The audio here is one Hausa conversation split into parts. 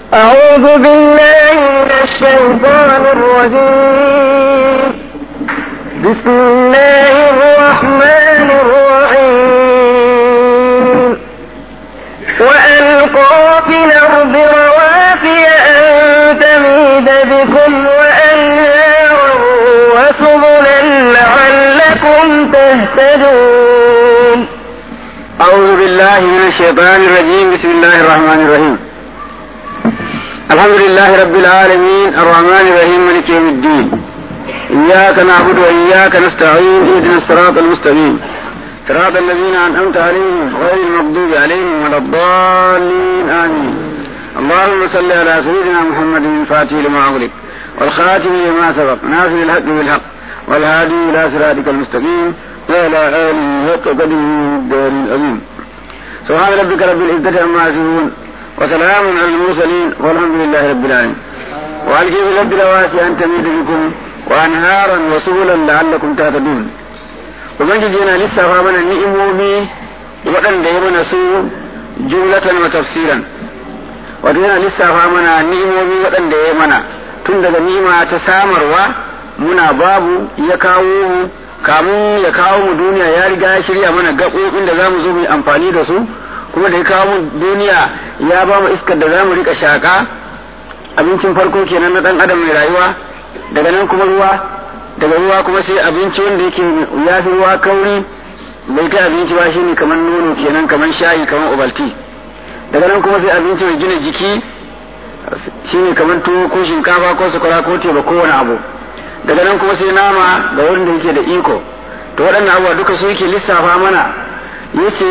أعوذ بالله من الشيطان الرجيم بسم الله الرحمن الرحيم وألقى في الأرض رواسي أن تميد بكم وأنهارا وسبلا لعلكم تهتدون أعوذ بالله من الشيطان الرجيم بسم الله الرحمن الرحيم الحمد لله رب العالمين الرحمن الرحيم مالك يوم الدين إياك نعبد وإياك نستعين اهدنا الصراط المستقيم صراط الذين أنعمت عليهم غير المغضوب عليهم ولا الضالين آمين اللهم صل على سيدنا محمد الفاتح لما أغلق والخاتم لما سبق ناصر الحق بالحق والهادي إلى صراطك المستقيم وعلى آله حق قدره الدار العظيم سبحان ربك رب العزة عما يصفون وسلام على المرسلين والحمد لله رب العالمين وألقي في الأرض رواسي أن تميد بكم وأنهارا وسبلا لعلكم تهتدون ubangiji yana lissafa mana ni'imomi waɗanda ya mana su jumlatan wa tafsiran wato yana lissafa mana ni'imomi waɗanda ya mana tun daga ni'ima ta samarwa muna babu ya kawo mu kamun ya kawo mu duniya ya riga ya shirya mana gaɓoɓin da za mu zo mu yi amfani da su kuma da ya kawo mu duniya ya ba mu iskar da za mu rika shaƙa abincin farko kenan na ɗan adam mai rayuwa daga nan kuma ruwa daga ruwa kuma sai abinci wanda yake ya fi ruwa kauri bai kai abinci ba shine kamar nono kenan kamar shayi kamar obalti daga nan kuma sai abinci mai gina jiki shine kamar tuwo ko shinkafa ko sakwara ko teba ko wani abu daga nan kuma sai nama ga wanda yake da iko to waɗannan abubuwa duka su yake lissafa mana yace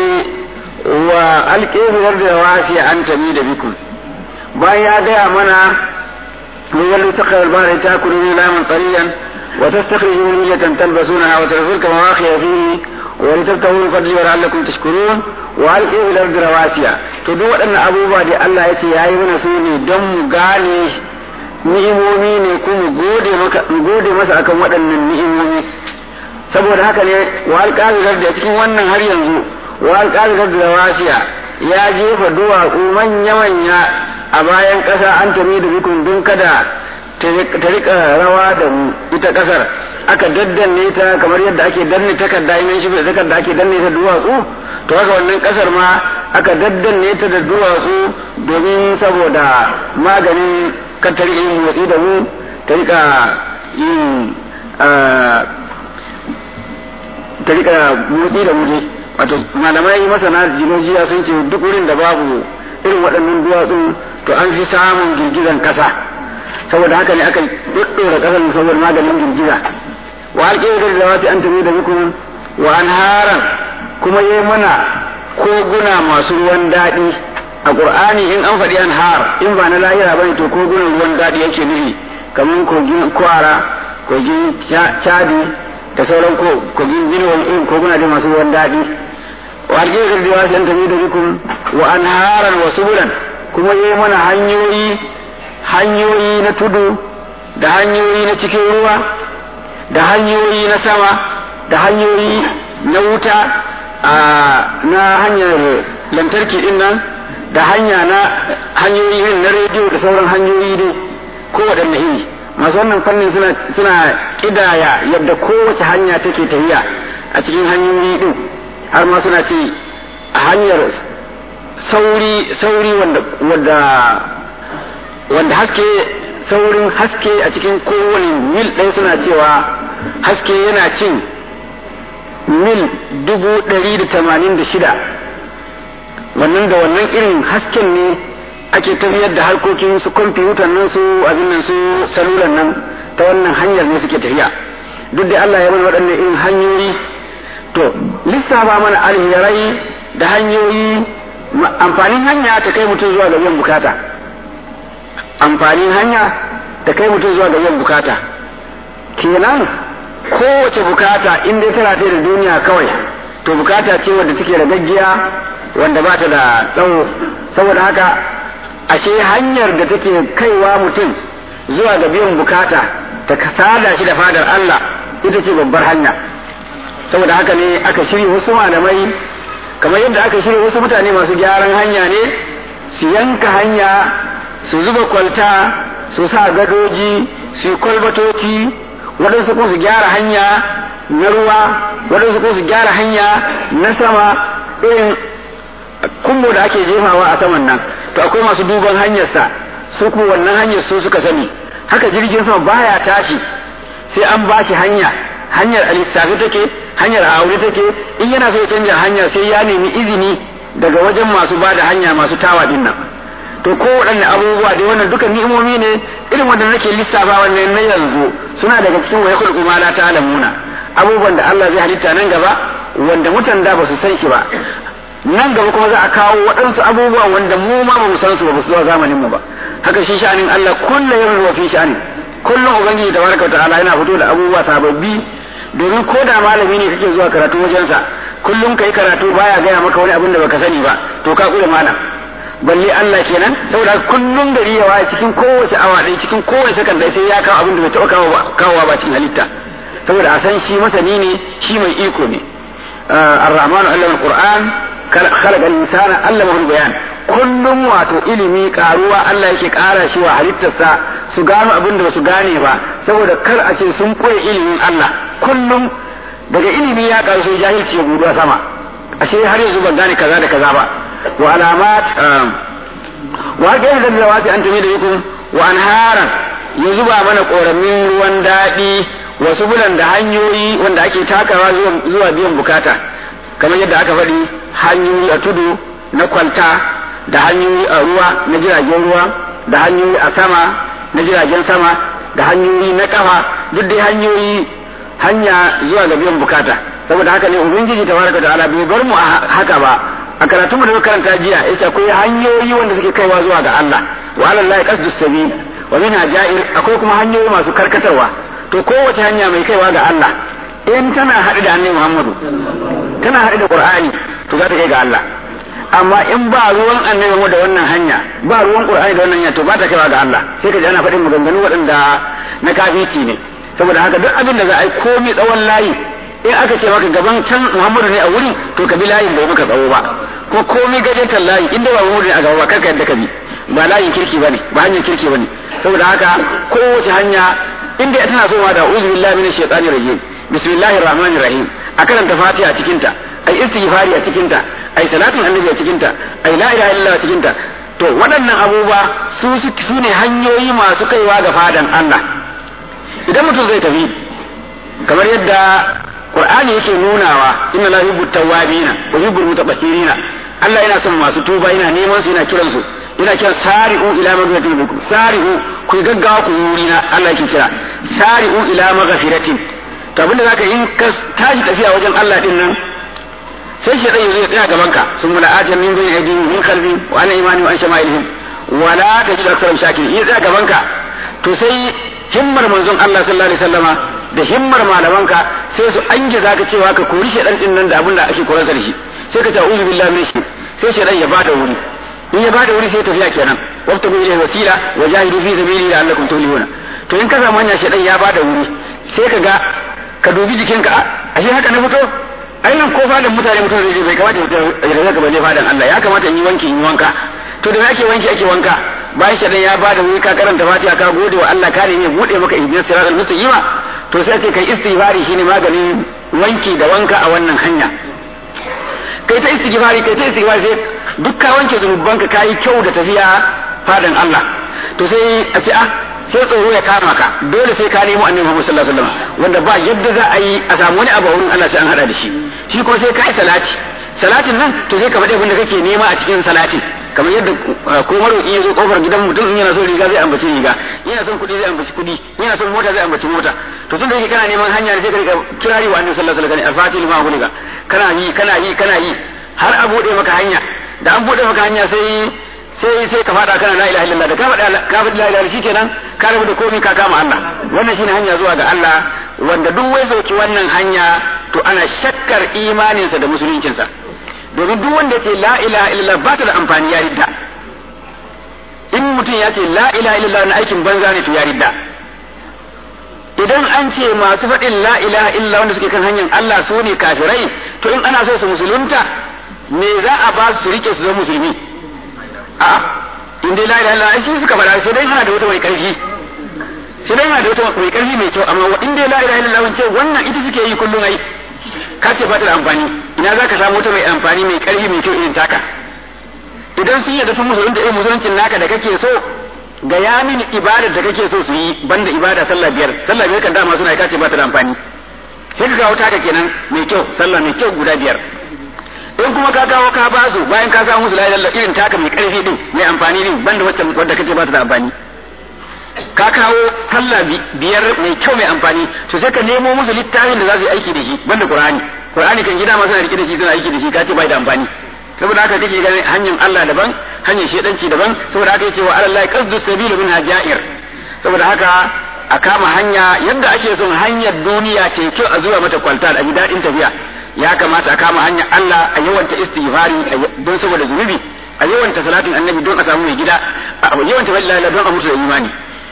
wa alƙewar da wasi an tami da bikun bayan ya gaya mana من يلو تقرأ البحر تأكلوا من لاما طريا وتستخرجوا من مية تلبسونها وتغفرك مواخي فيه ولتبتغوا من فضله ولعلكم تشكرون وألقوا إلى الأرض رواسي تدو أن أبو بادي الله يتي يا ابن سوني دم غالي ni'imomi ne kuma gode maka gode masa akan waɗannan ni'imomi saboda haka ne wa alƙazirar da cikin wannan har yanzu wa alƙazirar da wasiya ya jefa duwatsu manya-manya a bayan ƙasa an tami da bikun don kada ta rika rawa da mu ita ƙasar aka daddanne ta kamar yadda ake danne takarda in shi da takarda ake danne ta duwatsu to haka wannan ƙasar ma aka daddanne ta da duwatsu domin saboda maganin kan ta rika yin motsi da mu ta rika yin ta rika motsi da mu dai wato malamai masana jinojiya sun ce duk wurin da babu irin waɗannan duwatsun to an fi samun girgizan kasa saboda haka ne aka ɗaɗɗora ƙasar saboda maganin girgiza wa alƙirar da wasu an tafi da muku wa anharan kuma yi mana koguna masu ruwan daɗi a ƙur'ani in an faɗi anhar in ba na lahira bane to kogunan ruwan daɗi yake nufi kamar kogin kwara kogin chadi da sauran kogin binuwan irin koguna da masu ruwan daɗi wa alƙirar da wasu an tafi da muku wa anharan wa subulan kuma yi mana hanyoyi hanyoyi na tudu da hanyoyi na cikin ruwa da hanyoyi na sama da hanyoyi na wuta na hanyar lantarki din nan da hanya na hanyoyi irin na rediyo da sauran hanyoyi dai ko waɗanne iri masu wannan fannin suna suna kidaya yadda kowace hanya take tafiya a cikin hanyoyi din har ma suna ce a hanyar sauri sauri wanda wanda wanda haske saurin haske a cikin kowane mil ɗaya suna cewa haske yana cin mil dubu ɗari da tamanin da shida wannan da wannan irin hasken ne ake tafiyar da harkokin su kwamfutan nan su abin nan su salulan nan ta wannan hanyar ne suke tafiya duk da Allah ya mana waɗannan irin hanyoyi to lissafa mana alherai da hanyoyi amfanin hanya ta kai mutum zuwa ga biyan bukata amfanin hanya ta kai mutum zuwa ga biyan bukata kenan kowace bukata in dai tana da duniya kawai to bukata ce wadda take da gaggiya wanda ba ta da tsawo saboda haka ashe hanyar da take kaiwa mutum zuwa ga biyan bukata ta sada shi da fadar Allah ita ce babbar hanya saboda haka ne aka shirya wasu malamai kamar yadda aka shirya wasu mutane masu gyaran hanya ne su yanka hanya su zuba kwalta su sa gadoji su yi kwalbatoci waɗansu kuma su gyara hanya na ruwa waɗansu kuma su gyara hanya na sama irin kumbo da ake jefawa a saman nan to akwai masu duban hanyarsa su kuma wannan hanyar su suka sani haka jirgin sama baya tashi sai an ba shi hanya hanyar a lissafi take hanyar a aure take in yana so ya canja hanya sai ya nemi izini daga wajen masu ba da hanya masu tawa din nan to ko waɗanne abubuwa dai wannan duka ni'imomi ne irin wanda nake lissafa wannan na yanzu suna daga cikin wa yakul ma la ta'lamuna abubuwan da Allah zai halitta nan gaba wanda mutan da ba su san shi ba nan gaba kuma za a kawo waɗansu abubuwa wanda mu ma ba mu san su ba su zuwa zamanin mu ba haka shi sha'anin Allah kullu yawmin wa fi sha'ani kullum ubangiji tabaraka wa ta'ala yana fito da abubuwa sababbi domin ko da malami ne kake zuwa karatu wajensa kullum kai karatu baya gaya maka wani abin da baka sani ba to ka kula malam balle Allah kenan saboda kullum gari ya waye cikin kowace awa ɗaya cikin kowace sakan ɗaya sai ya kawo abin da bai taɓa kawowa ba cikin halitta saboda a san shi masani ne shi mai iko ne ar-rahmanu allama al-qur'an khalaqa al-insana allama al-bayan kullum wato ilimi karuwa Allah yake kara shi wa halittarsa su gano abin da su gane ba saboda kar a ce sun koyi ilimin Allah kullum daga ilimi ya karu sai jahilci ya gudu sama ashe har yanzu ban gane kaza da kaza ba wa alamat wa ga yadda da wasi an tumi da yukum wa anharan ya zuba mana koramin ruwan daɗi wasu bulan da hanyoyi wanda ake takawa zuwa biyan bukata kamar yadda aka faɗi hanyoyi a tudu na kwalta da hanyoyi a ruwa na jiragen ruwa da hanyoyi a sama na jiragen sama da hanyoyi na kafa duk dai hanyoyi hanya zuwa ga biyan bukata saboda haka ne ubangiji tabaraka ta'ala bai bar mu a haka ba a karatun da karanta jiya yace akwai hanyoyi wanda suke kaiwa zuwa ga Allah wa alallahi qasdus sabil wa minha ja'ir akwai kuma hanyoyi masu karkatarwa to kowace hanya mai kaiwa ga Allah in tana haɗu da annabi Muhammadu tana haɗu da Qur'ani to za ta kai ga Allah amma in ba ruwan annabi mu da wannan hanya ba ruwan Qur'ani da wannan hanya to ba ta kaiwa ga Allah sai ka ji ana faɗin maganganu waɗanda na kafici ne saboda haka duk abin da za a yi komai tsawon layi in aka ce maka gaban can Muhammadu ne a wurin to ka bi layin bai maka tsawo ba ko komai gajetar layi inda ba Muhammadu ne a gaba ba kar ka yadda ka bi ba layin kirki bane ba hanyar kirki bane saboda haka kowace hanya inda tana so ma da uzu billahi minash shaitanir rajim bismillahir rahmanir rahim a karanta fatiha cikin ta ai istighfari a cikin ta ai salatin annabi a cikin ta ai la ilaha illallah a cikin ta to waɗannan abubuwa su su ne hanyoyi masu kaiwa ga fadan Allah idan mutum zai tafi kamar yadda Qur'ani yake nunawa inna la yuhibbu tawwabina wa yuhibbu mutatahhirina Allah yana son masu tuba yana neman su yana kiran su yana kiran sari'u ila maghfiratin minkum sari'u ku gaggawa ku wuri na Allah yake kira sari'u ila maghfiratin to abinda zaka in ka tashi tafiya wajen Allah din nan sai shi zai zo ya tsaya gaban ka sun mula ajin min bayni aydihim min khalfi wa ana imani wa an shama'ilihim wala tajidu aktharum shakirin in tsaya gaban ka to sai himmar manzon Allah sallallahu alaihi wasallama da himmar malamanka sai su anje zaka cewa ka kori shedan din nan da abin da ake koran da shi sai ka ta uzu billahi min shi sai shedan ya bada wuri in ya bada wuri sai tafiya kenan wabta bi ilayhi wasila wa jahidu fi sabili la'allakum tuflihuna to in ka samu hanya shedan ya bada wuri sai ka ga ka dubi jikinka ashe haka na fito ai nan ko fadan mutane mutum zai bai kamata ya zaka baje fadan Allah ya kamata in yi wanki in yi wanka to da ake wanki ake wanka bayan shaɗan ya bada wuri ka karanta fatiha ka gode wa Allah ka ne bude maka ihdinas siratal mustaqima to sai ce kai istighfari shine maganin wanki da wanka a wannan hanya kai ta istighfari kai ta istighfari sai duk ka wanke zunubanka kayi kyau da tafiya fadan Allah to sai a ce ah sai tsoro ya kama ka dole sai ka nemo annabi Muhammad sallallahu alaihi wasallam wanda ba yadda za a yi a samu wani abu a wurin Allah sai an hada da shi shi kuma sai ka yi salati salatin nan to sai ka faɗi abin da kake nema a cikin salatin kamar yadda ko maroƙi ya zo kofar gidan mutum in yana so riga zai ambaci riga yana son kuɗi zai ambaci kuɗi yana son mota zai ambaci mota to tun da yake kana neman hanya sai ka rika kirari wa annabi sallallahu alaihi wasallam al-fatih lima gulika kana yi kana yi kana yi har a bude maka hanya da an bude maka hanya sai sai sai ka fada kana la ilaha illallah da ka faɗa ka faɗi la ilaha shikenan ka rabu da komai ka kama Allah wannan shine hanya zuwa ga Allah wanda duk wai sauki wannan hanya to ana shakkar imaninsa da musuluncinsa domin duk wanda ce la ilaha illallah ba ta da amfani ya ridda in mutum ya ce la ilaha illallah na aikin banza ne to ya ridda idan an ce masu faɗin la ilaha illallah wanda suke kan hanyar Allah su ne kafirai to in ana so su musulunta me za a ba su rike su zama musulmi a in dai la ilaha illallah shi suka faɗa sai dai yana da wata mai karfi sai dai yana da wata mai karfi mai kyau amma in dai la ilaha illallah ce wannan ita suke yi kullum ai ka ce ba ta da amfani ina zaka samu wata mai amfani mai karfi mai kyau irin taka idan sun yarda sun musulunta irin musuluncin naka da kake so ga ya mini ibadar da kake so su yi banda ibada sallah biyar sallah biyar kan dama suna ka ce ba ta da amfani sai ka kawo taka kenan mai kyau sallah mai kyau guda biyar in kuma ka kawo ka ba su bayan ka samu musu la ilaha irin taka mai karfi din mai amfani din banda wacce wadda kace ba ta da amfani ka kawo sallah biyar mai kyau mai amfani to sai ka nemo musu littafin da za su yi aiki da shi banda qur'ani qur'ani kan gida ma suna rike da shi suna aiki da shi ka ce bai da amfani saboda haka kake ganin hanyar Allah daban hanyar shedanci daban saboda haka yace wa Allah qasdu sabilu min hajair saboda haka a kama hanya yadda ake son hanyar duniya ce kyau a zuwa mata kwalta a ji daɗin tafiya ya kamata a kama hanyar Allah a yawanta istighfari don saboda zunubi a yawanta salatin annabi don a samu mai gida a yawanta wallahi don a mutu da imani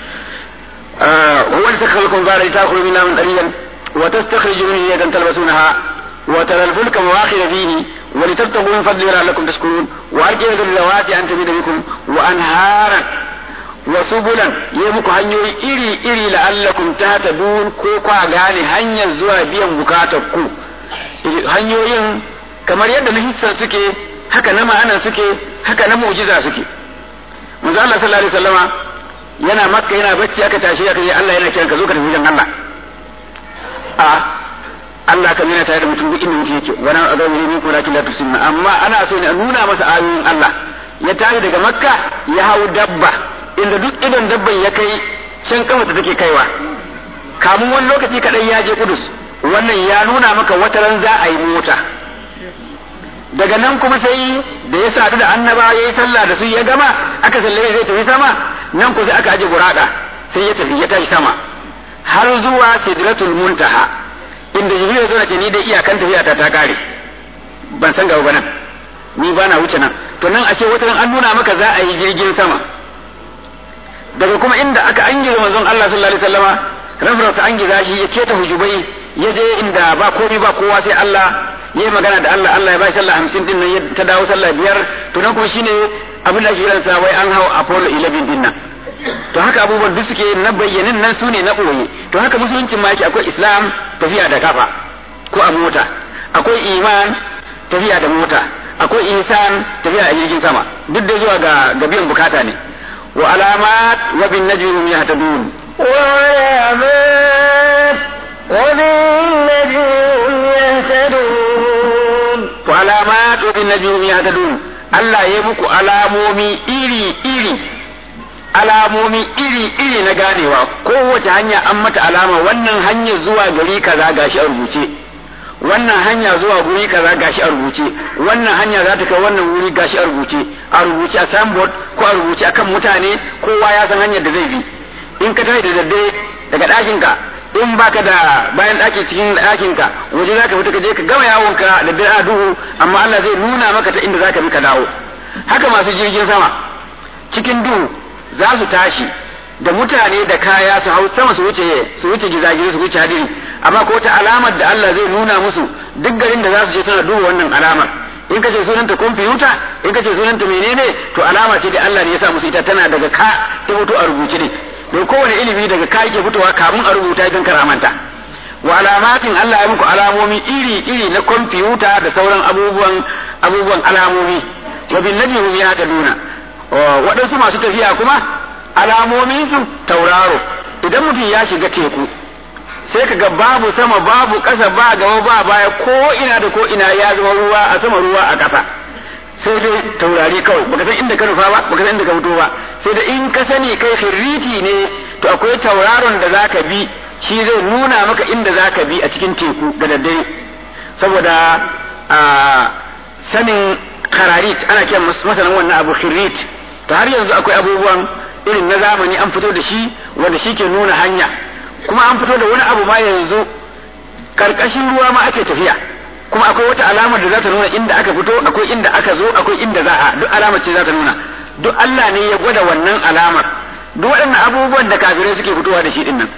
هو الذي خلقكم بعد تاكلوا منها من قليلا وتستخرجوا منه يدا تلبسونها وترى الفلك مواخر فيه ولتبتغوا من فضله لعلكم تشكرون وأرجل الذوات أن تميد بكم وأنهارا وسبلا يمك hanyoyi iri iri la'allakum tahtadun ko kwa gane hanyar zuwa biyan bukatar ku hanyoyin kamar yadda na hissar suke haka na ma'anar suke haka na mu'jiza suke manzo Allah sallallahu alaihi wasallama yana makka yana bacci aka tashi aka yi Allah yana kiran ka zo ka tafi wajen Allah a Allah kan yana tare da mutum duk inda mutum yake wani azabi ne ko lakin la tusinna amma ana so ne a nuna masa ayoyin Allah ya tashi daga makka ya hau dabba inda duk idan dabban ya kai can kafa da take kaiwa kamun wani lokaci kaɗai ya je kudus wannan ya nuna maka wata ran za a yi mota daga nan kuma sai da ya sadu da annaba ya yi sallah da su ya gama aka sallame zai tafi sama nan ko sai aka aje burada sai ya tafi ya tashi sama har zuwa sidratul muntaha inda jibril ya zo ce ni dai iyakan tafiya ta ta kare ban san gaba nan ni ba na wuce nan to nan ashe wata an nuna maka za a yi jirgin sama daga kuma inda aka angira manzon Allah sallallahu alaihi wasallama rafrata an giza shi ya keta hujubai ya je inda ba komai ba kowa sai Allah yayi magana da Allah Allah ya bai sallah hamsin din nan ta dawo sallah biyar to nan kuma shine abin da ake kiransa wai an hau Apollo 11 din nan to haka abubuwan duk suke na bayyanin nan sune na boye to haka musuluncin ma yake akwai Islam tafiya da kafa ko a mota akwai iman tafiya da mota akwai ihsan tafiya a jirgin sama duk da zuwa ga ga biyan bukata ne wa alamat wa bin najmi hum yahtadun وعلامات وبالنجم يهتدون wa alamat wa bin najmi hum yahtadun Allah ya muku alamomi iri iri alamomi iri iri na ganewa kowace hanya an mata alama wannan hanyar zuwa gari kaza gashi a rubuce wannan hanya zuwa guri kaza gashi a rubuce wannan hanya za ta kai wannan wuri gashi a rubuce a rubuce a signboard ko a rubuce akan mutane kowa ya san hanyar da zai bi in ka tafi da daddare daga ɗakin ka in baka da bayan ɗaki cikin ɗakin ka waje za ka fita ka je ka gama yawon ka da dare a duhu amma Allah zai nuna maka ta inda za ka bi ka dawo haka masu jirgin sama cikin duhu za su tashi da mutane da kaya su hau sama su wuce su wuce gizagiri su wuce hadiri amma ko ta alamar da Allah zai nuna musu duk garin da za su je suna duba wannan alamar in kace sunanta kwamfuta in kace sunanta menene to alama ce da Allah ne ya sa musu ita tana daga ka ta fito a rubuce ne don kowane ilimi daga ka yake fitowa kamun a rubuta don karamanta wa alamatin Allah ya muku alamomi iri iri na kwamfuta da sauran abubuwan abubuwan alamomi wa bin najmi ya duna waɗansu masu tafiya kuma alamomin su tauraro idan mutum ya shiga teku sai ka ga babu sama babu ƙasa ba gaba ba baya ko ina da ko ina ya zama ruwa a sama ruwa a ƙasa sai dai taurari kawai baka san inda ka nufa ba baka san inda ka fito ba sai da in ka sani kai firriti ne to akwai tauraron da zaka bi shi zai nuna maka inda zaka bi a cikin teku da daddare saboda a sanin kararit ana kiran masanin wannan abu firrit ta har yanzu akwai abubuwan irin na zamani an fito da shi wanda shi ke nuna hanya kuma an fito da wani abu ma yanzu karkashin ruwa ma ake tafiya kuma akwai wata alamar da za ta nuna inda aka fito akwai inda aka zo akwai inda za a duk alamar ce za ta nuna duk Allah ne ya gwada wannan alamar duk waɗannan abubuwan da kafirai suke fitowa da shi din nan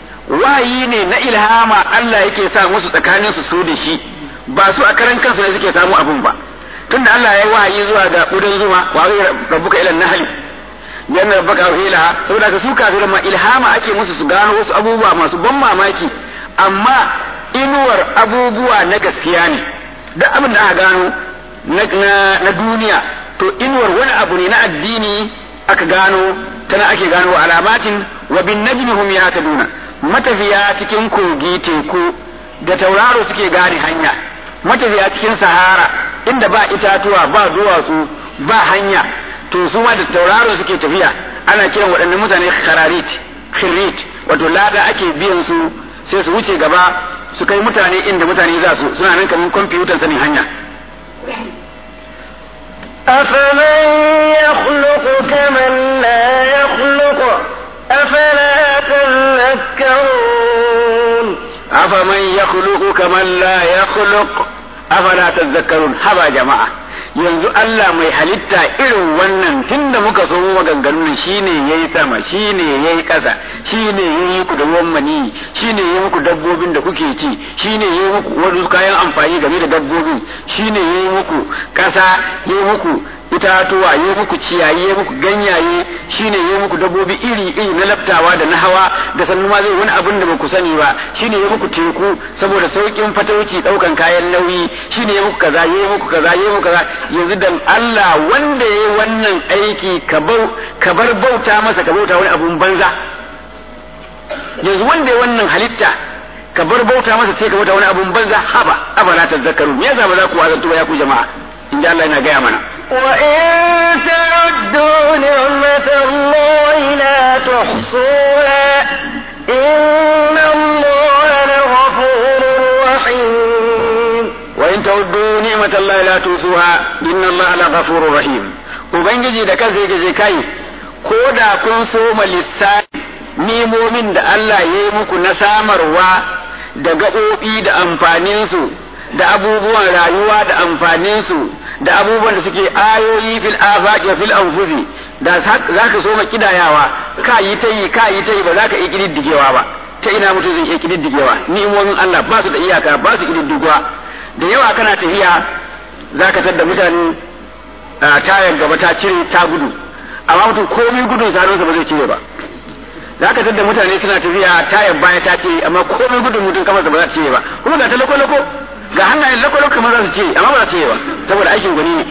wayi ne na ilhama Allah yake sa musu tsakanin su su da shi ba su a karan kansu ne suke samu abun ba tunda Allah ya yi wahayi zuwa ga ƙudan zuma wa rabbuka ila nahli janna rabbaka ilaha saboda ka su kafiran ma ilhama ake musu su gano wasu abubuwa masu ban mamaki amma inuwar abubuwa na gaskiya ne duk abin da aka gano na duniya to inuwar wani abu ne na addini aka gano tana ake gano alamatin wa bin najmi hum yahtaduna matafiya cikin kogi teku da tauraro suke gane hanya matafiya cikin sahara inda ba itatuwa ba duwatsu ba hanya to su ma da tauraro suke tafiya ana kiran waɗannan mutane khararit khirit wato lada ake biyan su sai su wuce gaba su kai mutane inda mutane za su suna nan kamar kwamfutan sanin hanya أفمن يخلق كمن لا يخلق أفلا تذكرون أفمن يخلق كمن لا يخلق أفلا تذكرون هبا جماعة yanzu Allah mai halitta irin wannan tunda muka so maganganun shine yayi sama shine yayi ƙasa shine yayi ku da ruwan mani shine yayi muku dabbobin da kuke ci shine yayi muku wasu kayan amfani game da dabbobin shine yayi muku ƙasa yayi muku itatuwa yayi muku ciyayi yayi muku ganyaye shine yayi muku dabbobi iri iri na laftawa da na hawa da sannu ma zai wani abin da ba ku sani ba shine yayi muku teku saboda saukin fatauci daukan kayan nauyi shine yayi muku kaza yayi muku kaza yayi muku kaza yanzu dan Allah wanda yayi wannan aiki ka ka bar bauta masa ka bauta wani abun banza yanzu wanda yayi wannan halitta ka bar bauta masa sai ka bauta wani abun banza haba abala tazakkaru me yasa ba za ku wazantu ba ya ku jama'a in Allah yana gaya mana وإن تعدوا نعمة الله لا تحصوها إن الله لغفور رحيم وإن تعدوا نعمة الله لا توصوها إن الله لغفور رحيم Ubangiji da kansa yake je kai ko da kun soma lissafi nimomin da Allah ya yi muku na samarwa da gaɓoɓi da amfaninsu da abubuwan rayuwa da amfaninsu da abubuwan da suke ayoyi fil afaqi fil anfusi da za ka soma kidayawa ka yi ta yi ka yi ta yi ba za ka iya kididdigewa ba ta ina mutum zai iya kididdigewa ni'imomin Allah ba su da iyaka ba su kididdigewa da yawa kana tafiya za ka tadda mutane tayar gaba ta cire ta gudu amma mutum komai gudun sa ba zai cire ba za ka tadda mutane suna tafiya tayar baya ta cire amma komai gudun mutum kamar ba za ta cire ba kuma ga ta lako-lako ga hannayen lako-lako kamar za su cire amma ba za su cire ba saboda aikin gwani ne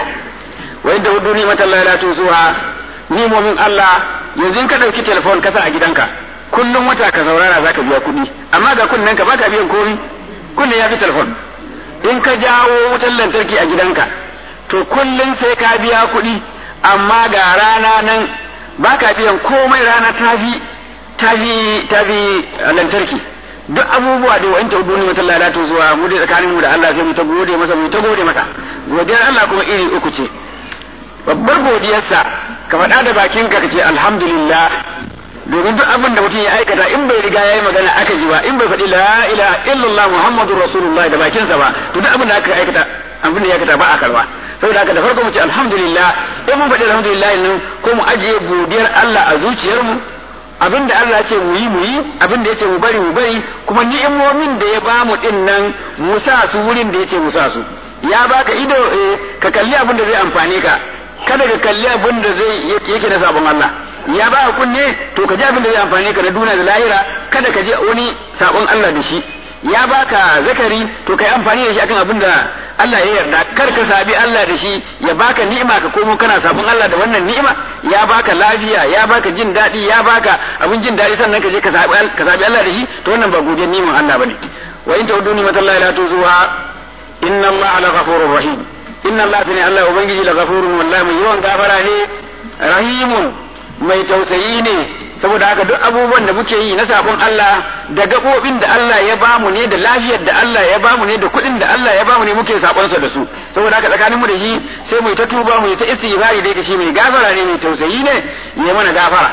wa yadda hudu ni mata Allah la tuzuha nimomin Allah yanzu in ka dauki telefon ka sa a gidanka kullum wata ka saurara za ka biya kuɗi amma ga kunnen ka baka biyan komai kullum ya fi telefon in ka jawo wutar lantarki a gidanka to kullum sai ka biya kuɗi amma ga rana nan baka biyan komai rana ta fi ta fi ta fi lantarki duk abubuwa da wa'in ta duni mata lalata zuwa mu da tsakanin mu da Allah sai mu ta gode masa mu ta gode masa godiyar Allah kuma iri uku ce babbar godiyarsa ka faɗa da bakinka ka ce alhamdulillah domin duk abin da mutum ya aikata in bai riga ya yi magana aka ji ba in bai faɗi la ilaha illallah muhammadur rasulullah da bakinsa ba to duk abin da aka aikata abin da ya aikata ba a karba saboda haka da farko mu ce alhamdulillah in mun faɗi alhamdulillah nan ko mu ajiye godiyar Allah a zuciyarmu abin da Allah ya ce mu yi mu yi abin da ya ce mu bari mu bari kuma ni'imomin da ya bamu din nan mu sa su wurin da ya ce mu sa su ya baka ido ka kalli abin da zai amfane ka kada ka kalli abin da zai yake na sabon Allah ya ba kunne to ka ji abin da zai amfane ka na duniya da lahira kada ka je wani sabon Allah da shi ya baka zakari to kai amfani da shi akan abin da Allah ya yarda kar ka sabi Allah da shi ya baka ni'ima ka komo kana sabon Allah da wannan ni'ima ya baka lafiya ya baka jin daɗi ya baka abin jin daɗi sannan ka je ka sabi ka sabi Allah da shi to wannan ba godiyar ni'iman Allah bane wa in ta'udu ni'matallahi la tuzuha inna Allah la ghafurur rahim inna Allah tani Allah ubangiji la ghafurun wallahi mai yawan gafara ne rahimun mai tausayi ne saboda haka duk abubuwan da muke yi na sabon Allah da gabobin da Allah ya bamu ne da lafiyar da Allah ya bamu ne da kuɗin da Allah ya bamu ne muke sabonsa da su saboda haka tsakanin mu da shi sai mu ta tuba mu ta istighfari dai da shi mai gafara ne mai tausayi ne ya mana gafara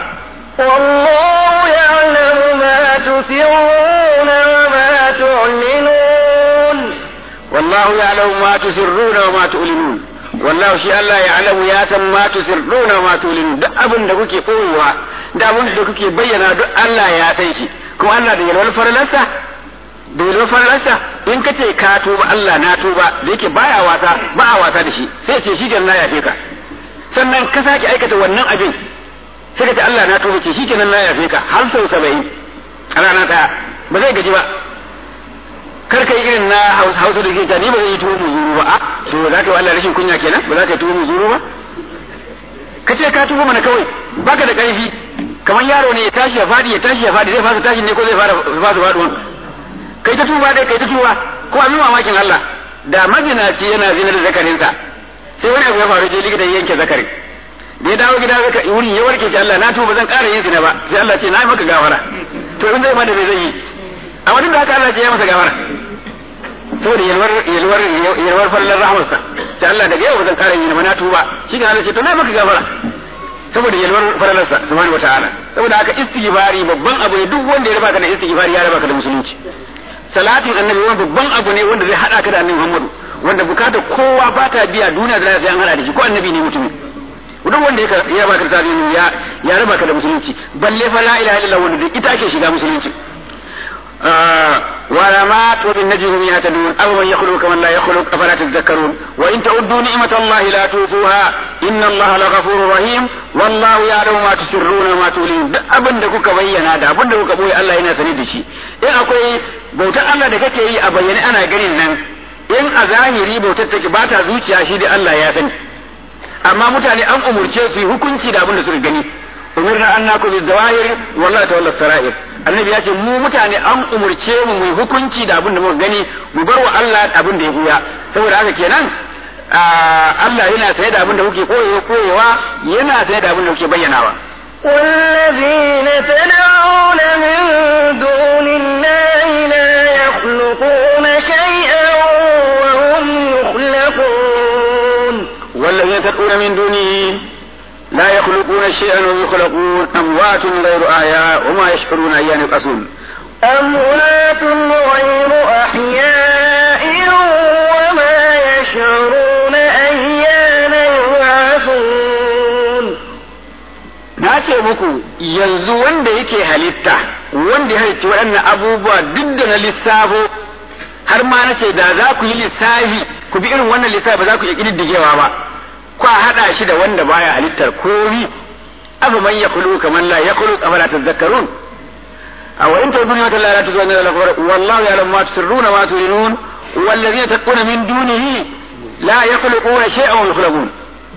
والله يعلم ما تسرون وما تعلنون والله يعلم ما تسرون وما تعلنون wallahu shi Allah ya alamu ya san ma tusirruna ma tulinu duk abin da kuke koyewa da abin da kuke bayyana duk Allah ya san shi kuma Allah da yalwar faralarsa da yalwar faralarsa in ka ce ka tuba Allah na tuba da yake baya wasa ba a wasa da shi sai ce shi janna ya ka sannan ka sake aikata wannan abin sai ka ce Allah na tuba ce shikenan na yafe ka har sau saba'in a rana ɗaya ba zai gaji ba kar ka yi irin na hausa da ke ni ba zai yi tuwo muzuru ba a to za ka yi Allah rashin kunya kenan ba za ka yi tuwo muzuru ba ka ce ka tuba mana kawai baka da ƙarfi kamar yaro ne ya tashi ya fadi ya tashi ya fadi zai fasa tashi ne ko zai fara fasa faduwan kai ta tuba dai kai ta tuba ko abin mamakin Allah da mazinaci yana zinar da zakarinsa sai wani abu ya faru je likita yanke zakarin da ya dawo gida zaka wurin ya warke shi Allah na tuba zan ƙara yin zina ba sai Allah ce na yi maka gafara to in zai ma da zai yi amma duk da haka Allah ce ya masa gafara saboda yalwar yalwar yalwar fallar rahmarsa sai Allah daga yau zan ƙara yin ba na tuba shi ga Allah ce to na yi maka gafara saboda yalwar falalarsa subhanahu wataala saboda haka istighfari babban abu ne duk wanda ya raba ka da istighfari ya raba ka da musulunci salatin annabi wani babban abu ne wanda zai hada ka da annabi Muhammadu wanda bukatar kowa ba ta biya duniya da lafiya an hada da shi ko annabi ne mutumin duk wanda ya raba ka da salatin ya ya raba ka da musulunci balle fa la ilaha illallah wanda ita ake shiga musulunci ولمات وبالنجم يهتدون أو من يخلق كمن لا يخلق أفلا تذكرون وإن تعدوا نعمة الله لا توفوها إن الله لغفور رحيم والله يعلم ما تسرون وما تعلنون abin da kuka bayyana da abin da kuka boye Allah yana sani da shi in akwai bautar Allah da kake yi a bayyane ana ganin nan in a zahiri bautar take ba ta zuciya shi da Allah ya sani amma mutane an umurce su yi hukunci da abin da suka gani umirna an naku bi zawahir wallahi tawalla sarair annabi ya ce mu mutane an umurce mu mu hukunci da abin da muka gani mu bar wa Allah abin da ya buya saboda haka kenan Allah yana saye da abin da kuke koyewa yana saye da abin da kuke bayyanawa والذين تدعون من دون الله لا يخلقون شيئا وهم يخلقون والذين تدعون من دونه لا يخلقون شيئا وهم يخلقون أموات غير أحياء وما يشعرون أيان يبعثون أموات غير أحياء وما يشعرون أيان يبعثون na ce muku yanzu wanda yake halitta wanda ya halicci waɗannan abubuwa duk da na lissafo har ma na ce da za ku yi lissafi ku bi irin wannan lissafi ba za ku iya ƙididdigewa ba kwa haɗa shi da wanda baya halittar komi afa man yakhlu kaman la yakhlu afala tadhakkarun aw in tadunu wa la tuzuna la wallahu ya'lamu ma tusirruna ma tulinun والذين تدعون من دونه لا يخلقون شيئا وهم يخلقون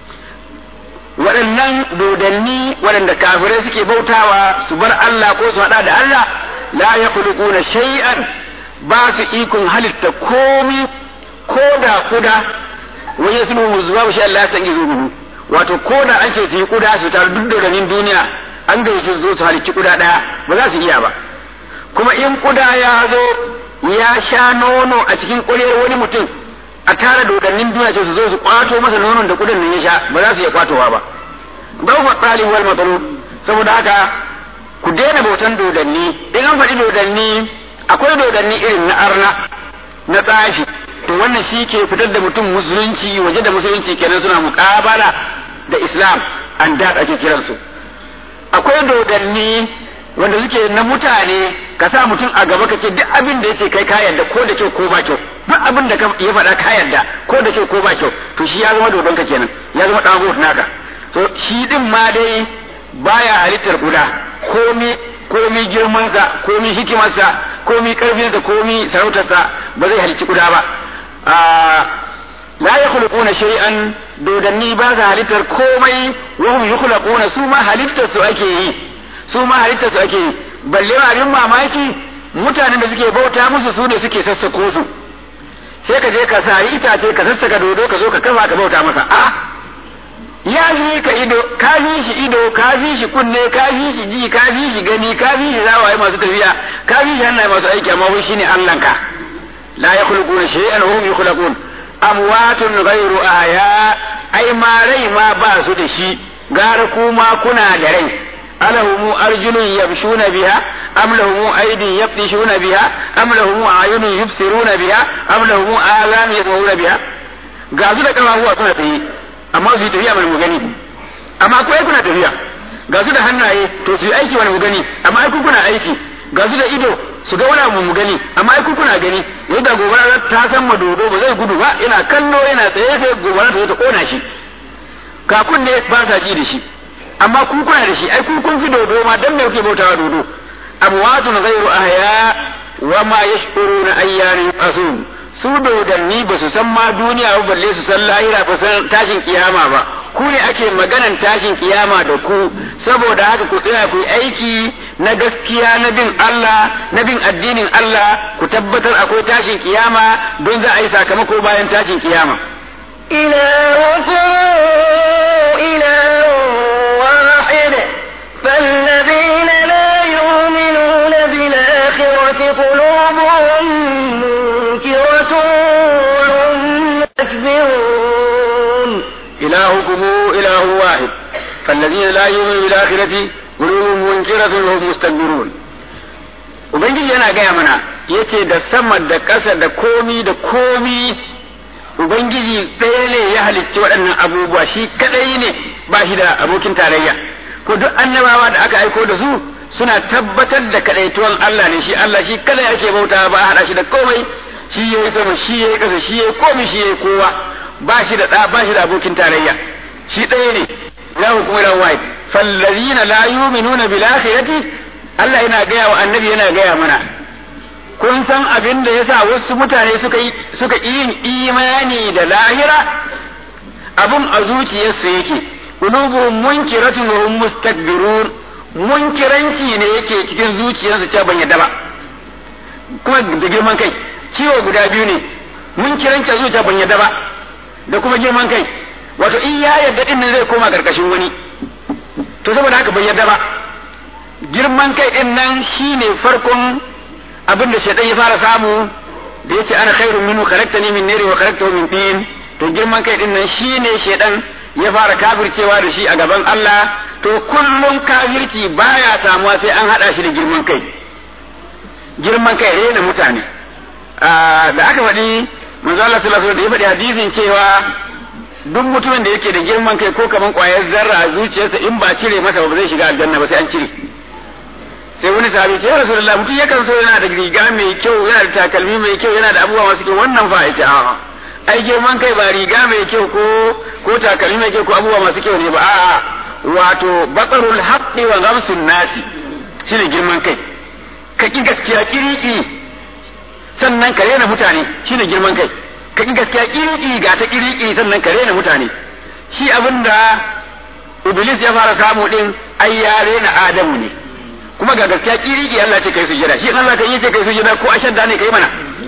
waɗannan dodanni waɗanda kafirai suke bautawa su bar Allah ko su haɗa da Allah la ya khuluquna shay'an ba su ikon halitta komi ko da kuda wani ya sunu zuwa shi Allah san gizo gudu wato ko da an ce su yi kuda su taru duk dodannin duniya an ga su zo su halicci kuda ɗaya ba za su iya ba kuma in kuda ya zo ya sha nono a cikin ƙuryar wani mutum a tara dodannin duniya ce su zo su kwato masa nonon da kudin nan ya sha ba za su iya kwatowa ba gaufa tsali wal matsalu saboda haka ku daina bautan dodanni in an faɗi dodanni akwai dodanni irin na arna na tsafi to wannan shi ke fitar da mutum musulunci waje da musulunci kenan suna muƙabala da islam an da ake kiransu akwai dodanni wanda suke na mutane ka sa mutum a gaba ka ce duk abin da yace kai ka yarda ko da kyau ko ba kyau duk abin da ya faɗa ka yarda ko da kyau ko ba kyau to shi ya zama dodon ka kenan ya zama dago naka to shi din ma dai baya halittar guda komi komi girmansa komi hikimarsa komi karfinsa komi sarautarsa ba zai halicci guda ba la yakhluquna shay'an dodanni ba sa halittar komai wa hum yukhlaquna su ma halittar su ake yi su ma halitta su ake balle abin mamaki mutanen da suke bauta musu su ne suke sassako su sai ka je ka sari itace ka sassaka dodo ka zo ka kafa ka bauta masa a ya fi ka ido ka fi shi ido ka fi shi kunne ka fi shi ji ka fi shi gani ka fi shi zawaye masu tafiya ka fi shi hannaye masu aiki amma wai shine Allah ka la yakhluquna shay'an hum yakhluqun amwatun ghayru ahya ai ma rai ma ba su da shi gara kuma kuna da rai ألهم أرجل يمشون بها أم لهم أيدي يبطشون بها أم لهم أعين يبصرون بها أم لهم آذان يسمعون بها gasu da kafafuwa suna tsaye amma su yi tafiya mana mu gani amma ko kuna tafiya ga su da hannaye to su yi aiki wani mu gani amma ai kuna aiki ga su da ido su ga wani mu gani amma ai kuna gani yadda gobara ta san ma dodo ba zai gudu ba yana kallo yana tsaye sai gobara ta zo ta kona shi kakun ne ba sa ji da shi amma ku kuna da shi ai ku kun fi dodo ma dan me kuke bautawa dodo amwatun ghayru ahya wa ma yashkuruna ayyana yub'athun su dodanni ba su san ma duniya ba balle su san lahira ba san tashin kiyama ba ku ne ake maganan tashin kiyama da ku saboda haka ku tsaya ku yi aiki na gaskiya na bin Allah na bin addinin Allah ku tabbatar akwai tashin kiyama don za a yi sakamako bayan tashin kiyama إلهكم إله واحد فالذين لا يؤمنون بالآخرة قلوبهم منكرة وهم يستكبرون إلهكم إله واحد فالذين لا يؤمنون بالآخرة قلوبهم منكرة وهم مستكبرون Ubangiji yana gaya mana yace da sama da ƙasa da komi da komi Ubangiji ɗaya ne ya halicci waɗannan abubuwa shi kaɗai ne ba shi da abokin tarayya ko duk annabawa da aka aiko da su suna tabbatar da kaɗaituwan Allah ne shi Allah shi kada yake bauta ba a haɗa shi da komai shi yayi sama shi yayi ƙasa shi yayi komai shi yayi kowa ba shi da ɗa ba shi da abokin tarayya shi ɗaya ne lahu kuma lahu wahid fallazina la yu'minuna bil akhirati Allah yana gaya wa annabi yana gaya mana kun san abin da yasa wasu mutane suka yi suka yin imani da lahira abun a zuciyarsu yake qulubuhum munkiratun wa hum mustakbirun munkiranci ne yake cikin zuciyarsu cewa ban yadda ba kuma da girman kai ciwo guda biyu ne munkiranci a zuciya ban yadda ba da kuma girman kai wato in ya yadda din nan zai koma karkashin wani to saboda haka bai yadda ba girman kai din nan shine farkon abin da shaitan ya fara samu da yace ana khairun minhu khalaqtani min nari wa khalaqtahu min tin to girman kai din nan shine shaitan ya fara kafircewa da shi a gaban Allah to kullum kafirci baya samuwa sai an hada shi da girman kai girman kai rena mutane da aka faɗi manzo Allah sallallahu alaihi wasallam da ya faɗi hadisin cewa duk mutumin da yake da girman kai ko kaman ƙwayar zarra a zuciyarsa in ba cire masa ba zai shiga aljanna ba sai an cire sai wani sahabi ce ya rasulullah mutum yakan so yana da riga mai kyau yana da takalmi mai kyau yana da abubuwa masu kyau wannan fa yace a'a ai girman kai ba riga mai kyau ko ko takalmi mai kyau ko abubuwa masu kyau ne ba a'a wato batsarul haqqi wa ghamsun nasi shine girman kai ka ki gaskiya kiriki sannan ka rena mutane shine girman kai ka ki gaskiya kiriki ga ta kiriki sannan ka rena mutane shi abinda iblis ya fara samu din ai ya rena adamu ne kuma ga gaskiya kiriki Allah ce kai sujada shi Allah kan yi ce kai sujada ko ashadda ne kai mana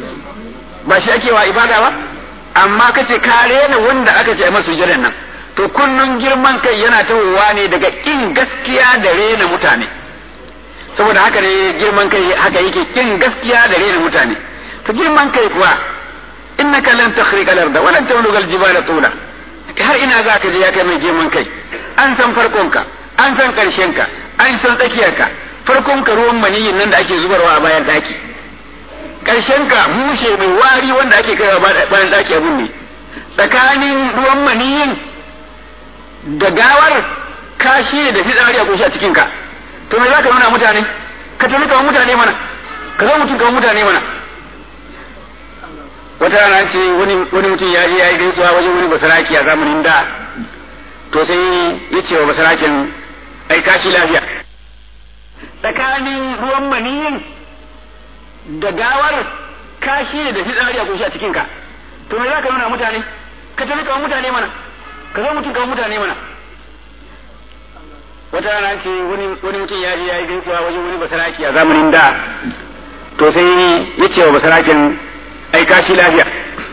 ba shi ake wa ibada ba amma kace ka rena wanda aka ce masa sujadan nan to kullun girman kai yana tawowa ne daga kin gaskiya da rena mutane saboda haka ne girman kai haka yake kin gaskiya da rena mutane to girman kai kuwa innaka lan takhriqa al-ardha wa lan tabluga al-jibala tula har ina za ka je ya kai mai girman kai an san farkonka an san karshenka an san tsakiyarka farkon ka ruwan maniyin nan da ake zubarwa a bayan daki karshen ka mushe mai wari wanda ake kaiwa bayan daki abun ne tsakanin ruwan maniyin da gawar kashi da fitsari a kunshi a cikin ka to me za ka nuna mutane ka tafi kamar mutane mana ka zo mutum kamar mutane mana wata rana ce wani mutum ya je ya yi gaisuwa wajen wani basaraki a zamanin da to sai ya ce wa basarakin ai kashi lafiya tsakanin ruwan maniyin da gawar kashi ne da fitsari a kunshi a cikin ka to me za ka nuna mutane ka tafi kamar mutane mana ka zo mutum kamar mutane mana wata rana ce wani mutum ya je ya yi gaisuwa wajen wani basaraki a zamanin da to sai ya ce wa basarakin ai kashi lafiya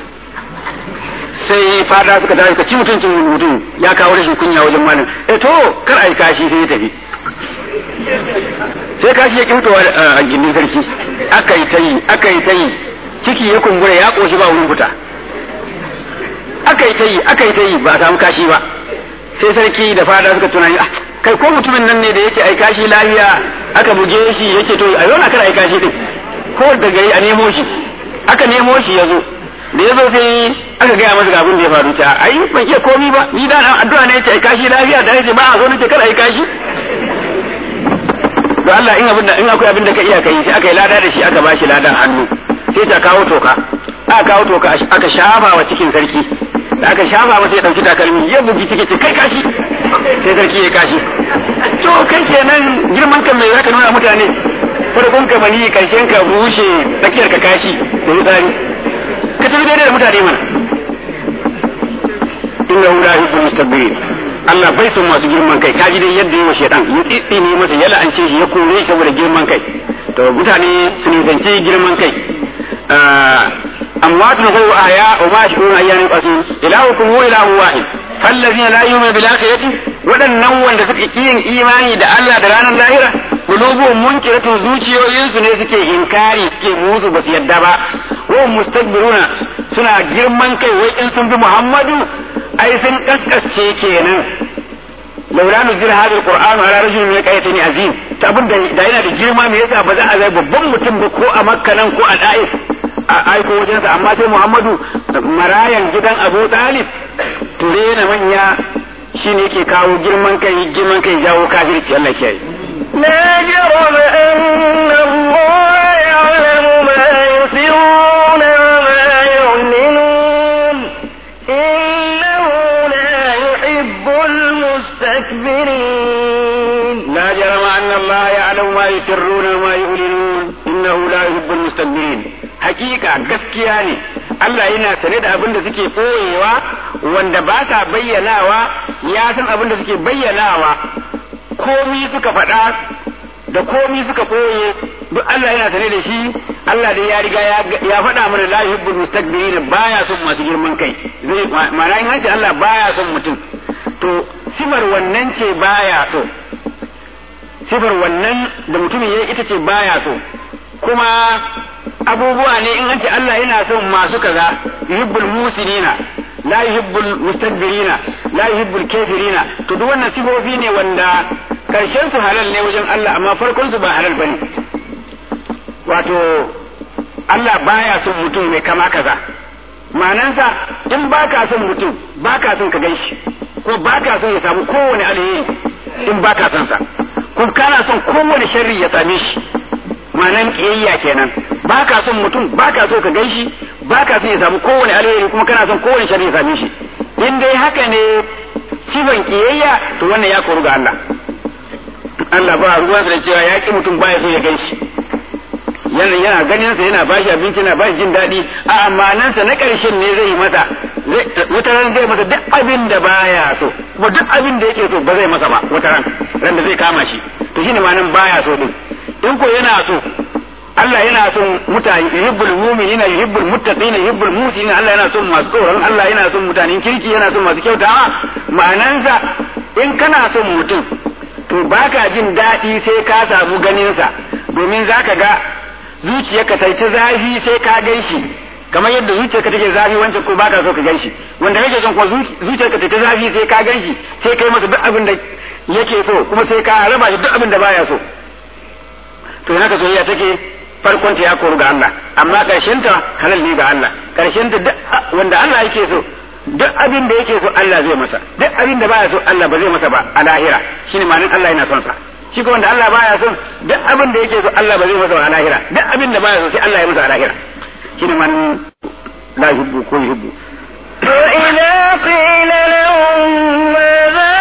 sai fada suka tashi ka ci mutuncin mutum ya kawo rashin kunya wajen malam eh to kar ai kashi sai ya tafi sai kashi ya kimtowa a gindin sarki aka yi ta yi aka yi ta yi ciki ya kumbura ya koshi ba wurin fita aka yi ta yi aka yi ta yi ba a samu kashi ba sai sarki da fada suka tunani ah kai ko mutumin nan ne da yake ai kashi lafiya aka buge shi yake to a yau kar ai kashi din ko da gari a nemo shi aka nemo shi ya zo da ya zo sai aka gaya masa abin da ya faru ta ai ban iya komi ba ni da addu'a ne yace ai kashi lafiya da yace ba a zo nace kar ai kashi to Allah in abin da in akwai abin da ka iya kai sai aka yi lada da shi aka bashi ladan hannu sai ta kawo toka aka kawo toka aka shafa wa cikin sarki da aka shafa masa ya dauki takalmi ya bugi ciki ce kai kashi sai sarki ya kashi to kai kenan girman kan mai zaka nuna mutane farkon ka mani karshen ka bushe tsakiyar ka kashi da wutsari ka tafi daidai da mutane mana inna hu la yuhibbu mustakbirin Allah bai son masu girman kai kaji dai yadda yi wa shaitan ya tsitsine masa ya la'ance shi ya kore shi saboda girman kai to mutane su nisanci girman kai amma tun ko aya wa ma shi kuma ayyanin qasu ilahukum wa ilahu wahid fallazina la yu'minu bil akhirati wadannan wanda suka yin imani da Allah da ranar lahira qulubuhum munkiratun zuciyoyinsu ne suke inkari suke musu basu yadda ba wa mustakbiruna suna girman kai wai in sun bi Muhammadu ai sun kaskasce kenan laula nuzila hadha alquran ala rajulin min qayatin azim ta abin da da yana da girma me yasa ba za a zai babban mutum ba ko a makka nan ko a da'if a aiko wajensa amma sai muhammadu marayan gidan abu talib to na manya shine yake kawo girman kai girman kai jawo kafirci Allah ke لا جرم أن الله يعلم ما يسرون وما يعلنون إنه لا يحب المستكبرين لا جرم أن الله يعلم ما يسرون وما يعلنون إنه لا يحب المستكبرين hakika gaskiya ne Allah yana sane da abin da suke ɓoyewa wanda ba sa bayyanawa ya san abin da suke bayyanawa komi suka faɗa da komi suka ɓoye duk Allah yana sane da shi Allah dai ya riga ya faɗa mana la yuhibbul mustakbirin baya son masu girman kai zai ma'ana in hanci Allah baya son mutum to sifar wannan ce baya so sifar wannan da mutumin ya ita ce baya so kuma abubuwa ne in an ce Allah yana son masu kaza yuhibbul musinina la yuhibbul mustakbirina la yuhibbul kafirina to duk wannan sifofi ne wanda karshen su halal ne wajen Allah amma farkon su ba halal bane wato Allah baya son mutum mai kama kaza ma'anansa in baka son mutum baka son ka ganshi ko baka son ya samu kowane alheri in baka son sa ko kana son kowane sharri ya same shi ma'anan kiyayya kenan ba ka son mutum ba ka so ka gan shi ba ka son ya samu kowane alheri kuma kana son kowane sharri ya same shi in dai haka ne sifan kiyayya to wannan ya koru ga Allah Allah ba ruwan da cewa ya ki mutum baya so ya gan shi yana yana ganin sa yana bashi abinci yana bashi jin daɗi a amanan sa na ƙarshen ne zai yi masa wata ran zai masa duk abin da baya so kuma duk abin da yake so ba zai masa ba wata ran ran da zai kama shi to shine ma'anan baya so din in ko yana so Allah yana son mutane yuhibbul mu'minina yuhibbul muttaqina yuhibbul muhsinina Allah yana son masu tsoron Allah yana son mutanen kirki yana son masu kyautawa ma'anansa in kana son mutum to baka jin daɗi sai ka samu ganinsa domin zaka ga zuciyarka ta ta zafi sai ka gan shi kamar yadda zuciyarka take zafi wancan ko baka so ka gan shi wanda kake son ko zuciyarka ta ta zafi sai ka gan shi sai kai masa duk abin da yake so kuma sai ka raba shi duk abin da baya so to yana ka soyayya take farkon ta ya koru ga Allah amma karshen ta halal ne ga Allah karshen ta wanda Allah yake so duk abin da yake so Allah zai masa duk abin da baya so Allah ba zai masa ba a lahira shine ma'anin Allah yana son sa shi ko wanda Allah baya son duk abin da yake so Allah ba zai masa ba a lahira duk abin da baya so sai Allah ya masa a lahira shine ma'anin la yuhibbu ko yuhibbu وإذا قيل لهم ماذا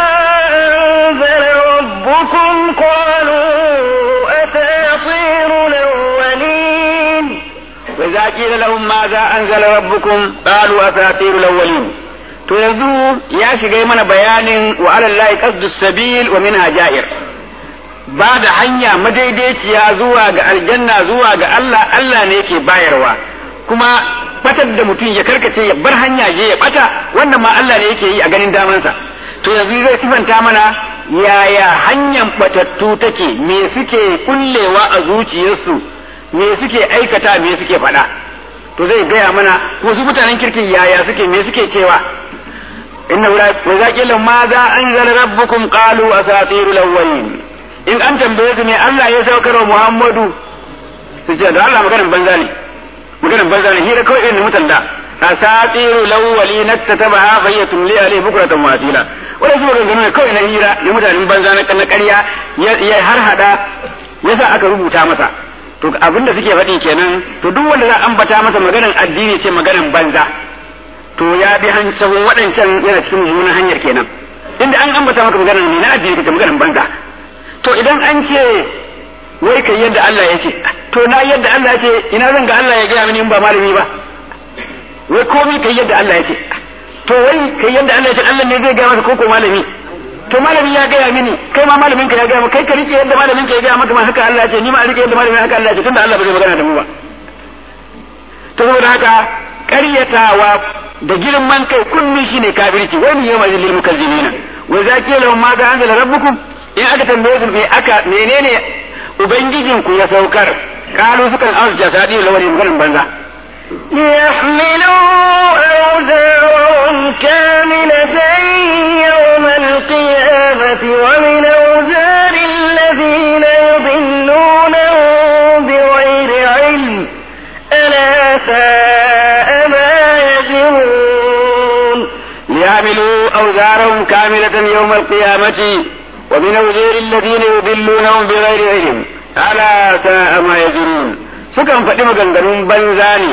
أنزل ربكم قالوا أساطير الأولين وإذا قيل لهم ماذا أنزل ربكم قالوا أساطير الأولين to yanzu ya shiga mana bayanin wa alallahi qasdus sabil wa minha ja'ir ba da hanya madaidaiciya zuwa ga aljanna zuwa ga Allah Allah ne yake bayarwa kuma batar da mutum ya karkace ya bar hanya je ya bata wannan ma Allah ne yake yi a ganin damansa to yanzu zai sifanta mana yaya hanyar batattu take me suke kullewa a zuciyarsu me suke aikata me suke faɗa to zai gaya mana wasu mutanen kirkin yaya suke me suke cewa inna wa zaqila ma za anzala rabbukum qalu asatirul awwalin in an tambaye su ne Allah ya saukar wa Muhammadu su ce da Allah maganar banza ne maganar banza ne hira kawai irin mutan da asatirul awwalin nattatabaha fayyatun li alayhi bukratan wa asila wannan su maganganu ne kawai na hira na mutanen banza na na ƙarya ya har hada yasa aka rubuta masa to abin da suke faɗi kenan to duk wanda za a ambata masa maganar addini ce maganar banza to ya bi sahun waɗancan yana cikin mummunan hanyar kenan inda an ambata maka magana ne na addini kace maganar banza to idan an ce wai kai yadda Allah ya ce to na yadda Allah ya ce ina zan ga Allah ya gaya mini in ba malami ba wai komai kai yadda Allah ya ce to wai kai yadda Allah ya ce Allah ne zai gaya maka koko malami to malami ya gaya mini kai ma malamin ka ya gaya maka kai ka rike yadda malamin ka ya gaya maka ma haka Allah ya ce ni ma rike yadda malamin haka Allah ya ce tunda Allah ba zai magana da mu ba to saboda haka ƙaryatawa da girman kai kunni shine kafirci wani yau mai lil mukazzibina wa zaki lahum ma za anzala rabbukum in aka tambaye su me aka menene ubangijin ku ya saukar kalu sukan arja sadi lawari maganin banza ليحملوا أوزارهم كاملة يوم القيامة ومن أوزار الذين يضلونهم بغير علم ألا ساء ما يزرون ليعملوا أوزارهم كاملة يوم القيامة ومن أوزار الذين يضلونهم بغير علم ألا ساء ما يزرون sukan faɗi maganganun banza ne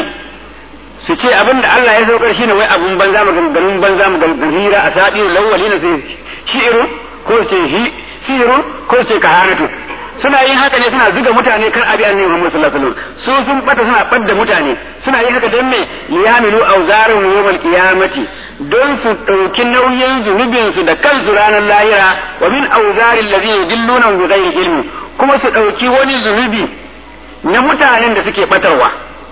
su ce abin da Allah ya saukar shine wai abun banza maganganun banza maganganun hira a saɗi lawali na sai shi'iru ko ce hi sihiru ko ce kahanatu suna yin haka ne suna zuga mutane kan abi annabi Muhammad sallallahu alaihi wasallam su sun bata suna badda mutane suna yin haka don me liyamilu awzarun yawmal qiyamati don su dauki nauyin zunubin su da kansu ranar lahira wa min awzaril ladina yudilluna bi ghairi ilmi kuma su dauki wani zunubi na mutanen da suke batarwa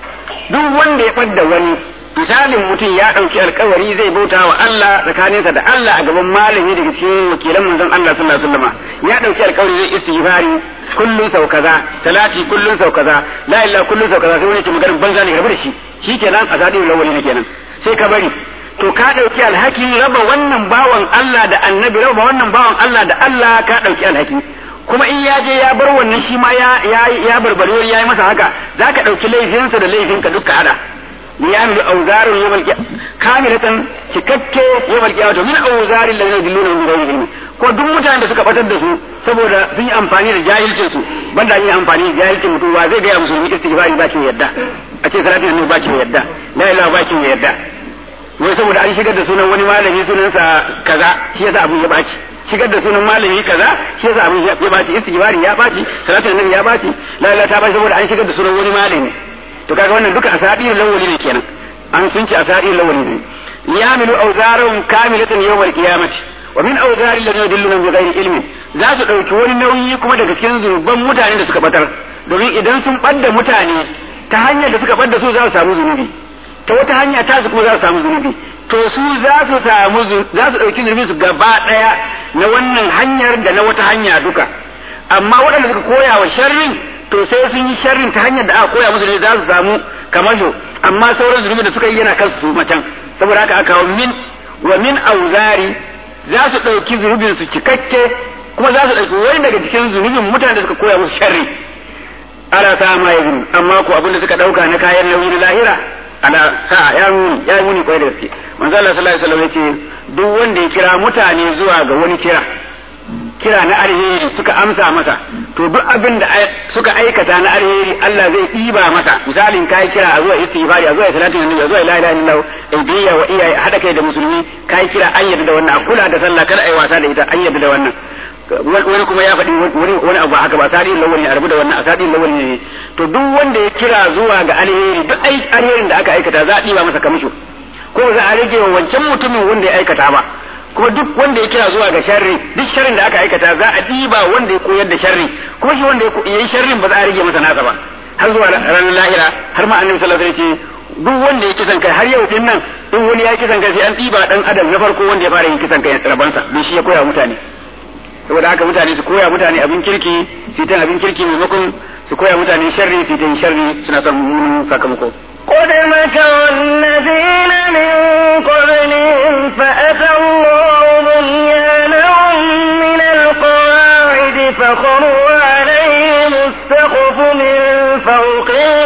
duk wanda ya fadda wani misalin mutum ya ɗauki alkawari zai bauta wa Allah tsakaninsa da Allah a gaban malami daga cikin wakilan manzon Allah sallallahu alaihi wasallam ya ɗauki alkawari zai istighfari kullun sau kaza salati kullun sau kaza la ilaha kullun sau kaza sai wani ke maganar banza ne rabu da shi shikenan a zadin lawali ne kenan sai ka bari to ka ɗauki alhakin raba wannan bawan Allah da annabi raba wannan bawan Allah da Allah ka ɗauki alhaki kuma in ya je ya bar wannan shi ma ya ya ya barbare ya yi masa haka zaka ɗauki laifinsa da laifinka duka hada ليعمل أوزار يوم القيامة كاملة cikakke يوم القيامة من أوزار الذين يدلون من غير علم ko duk mutanen da suka batar da su saboda sun yi amfani da jahilcin su banda yin amfani da jahilcin mutum ba zai ga musulmi istighfari ba kin yadda a ce salatin annabi ba kin yadda la ilaha ba kin yadda wai saboda an shigar da sunan wani malami sunansa kaza shi yasa abun ya baci shigar da sunan malami kaza shi yasa abun ya baci istighfari ya baci salatin annabi ya baci la ilaha ta baci saboda an shigar da sunan wani malami to kaga wannan duka asadir lawali ne kenan an sun ci asadir lawali ne yamilu awzarahum kamilatan yawmal qiyamati wa min awzari alladhina yudilluna bi ghairi ilmin za su dauki wani nauyi kuma daga cikin zunuban mutane da suka batar domin idan sun badda mutane ta hanyar da suka badda su za su samu zunubi ta wata hanya ta su kuma za su samu zunubi to su za su samu za su dauki zunubi su gaba daya na wannan hanyar da na wata hanya duka amma waɗanda suka koya wa sharrin to sai sun yi sharrin ta hanyar da aka koya musu ne za su samu kamasho amma sauran zunubi da suka yi yana kansu su macen saboda haka aka kawo min wa min auzari za su ɗauki zunubin su cikakke kuma za su ɗauki wani daga cikin zunubin mutanen da suka koya musu sharri ala sa ma ya zunu amma ko abin da suka ɗauka na kayan nauyi na lahira ala sa ya muni ya muni kwai da gaske manzo Allah sallallahu alaihi wasallam yace duk wanda ya kira mutane zuwa ga wani kira kira na alheri suka amsa masa to duk abin da suka aikata na alheri Allah zai ɗiba masa misalin kai kira a zuwa istighfari a zuwa salatin annabi a zuwa la ilaha illallah ibiyya wa iyaye hada kai da musulmi kai kira an yarda da wannan kula da sallah kada ai wasa da ita an yarda da wannan wani kuma ya faɗi wani wani abu haka ba sadi lawali a rabu da wannan asadi lawali ne to duk wanda ya kira zuwa ga alheri duk alherin da aka aikata za a ɗiba masa kamisho ko za a rage wa wancan mutumin wanda ya aikata ba kuma duk wanda ya kira zuwa ga sharri duk sharrin da aka aikata za a ɗiba wanda ya koyar da sharri kuma shi wanda ya yi sharrin ba za a rage masa nasa ba har zuwa ranar lahira har ma annabi sallallahu alaihi wasallam ce duk wanda ya kisan kai har yau din nan in wani ya kisan kai sai an ɗiba dan adam na farko wanda ya fara yin kisan kai rabansa don shi ya koya mutane saboda haka mutane su koya mutane abin kirki su ta abin kirki maimakon su koya mutane sharri su ta yin sharri suna son mummunan sakamako قد مكر الذين من قبلهم فأتى الله بنيانهم من القواعد فخروا عليهم السقف من فوقهم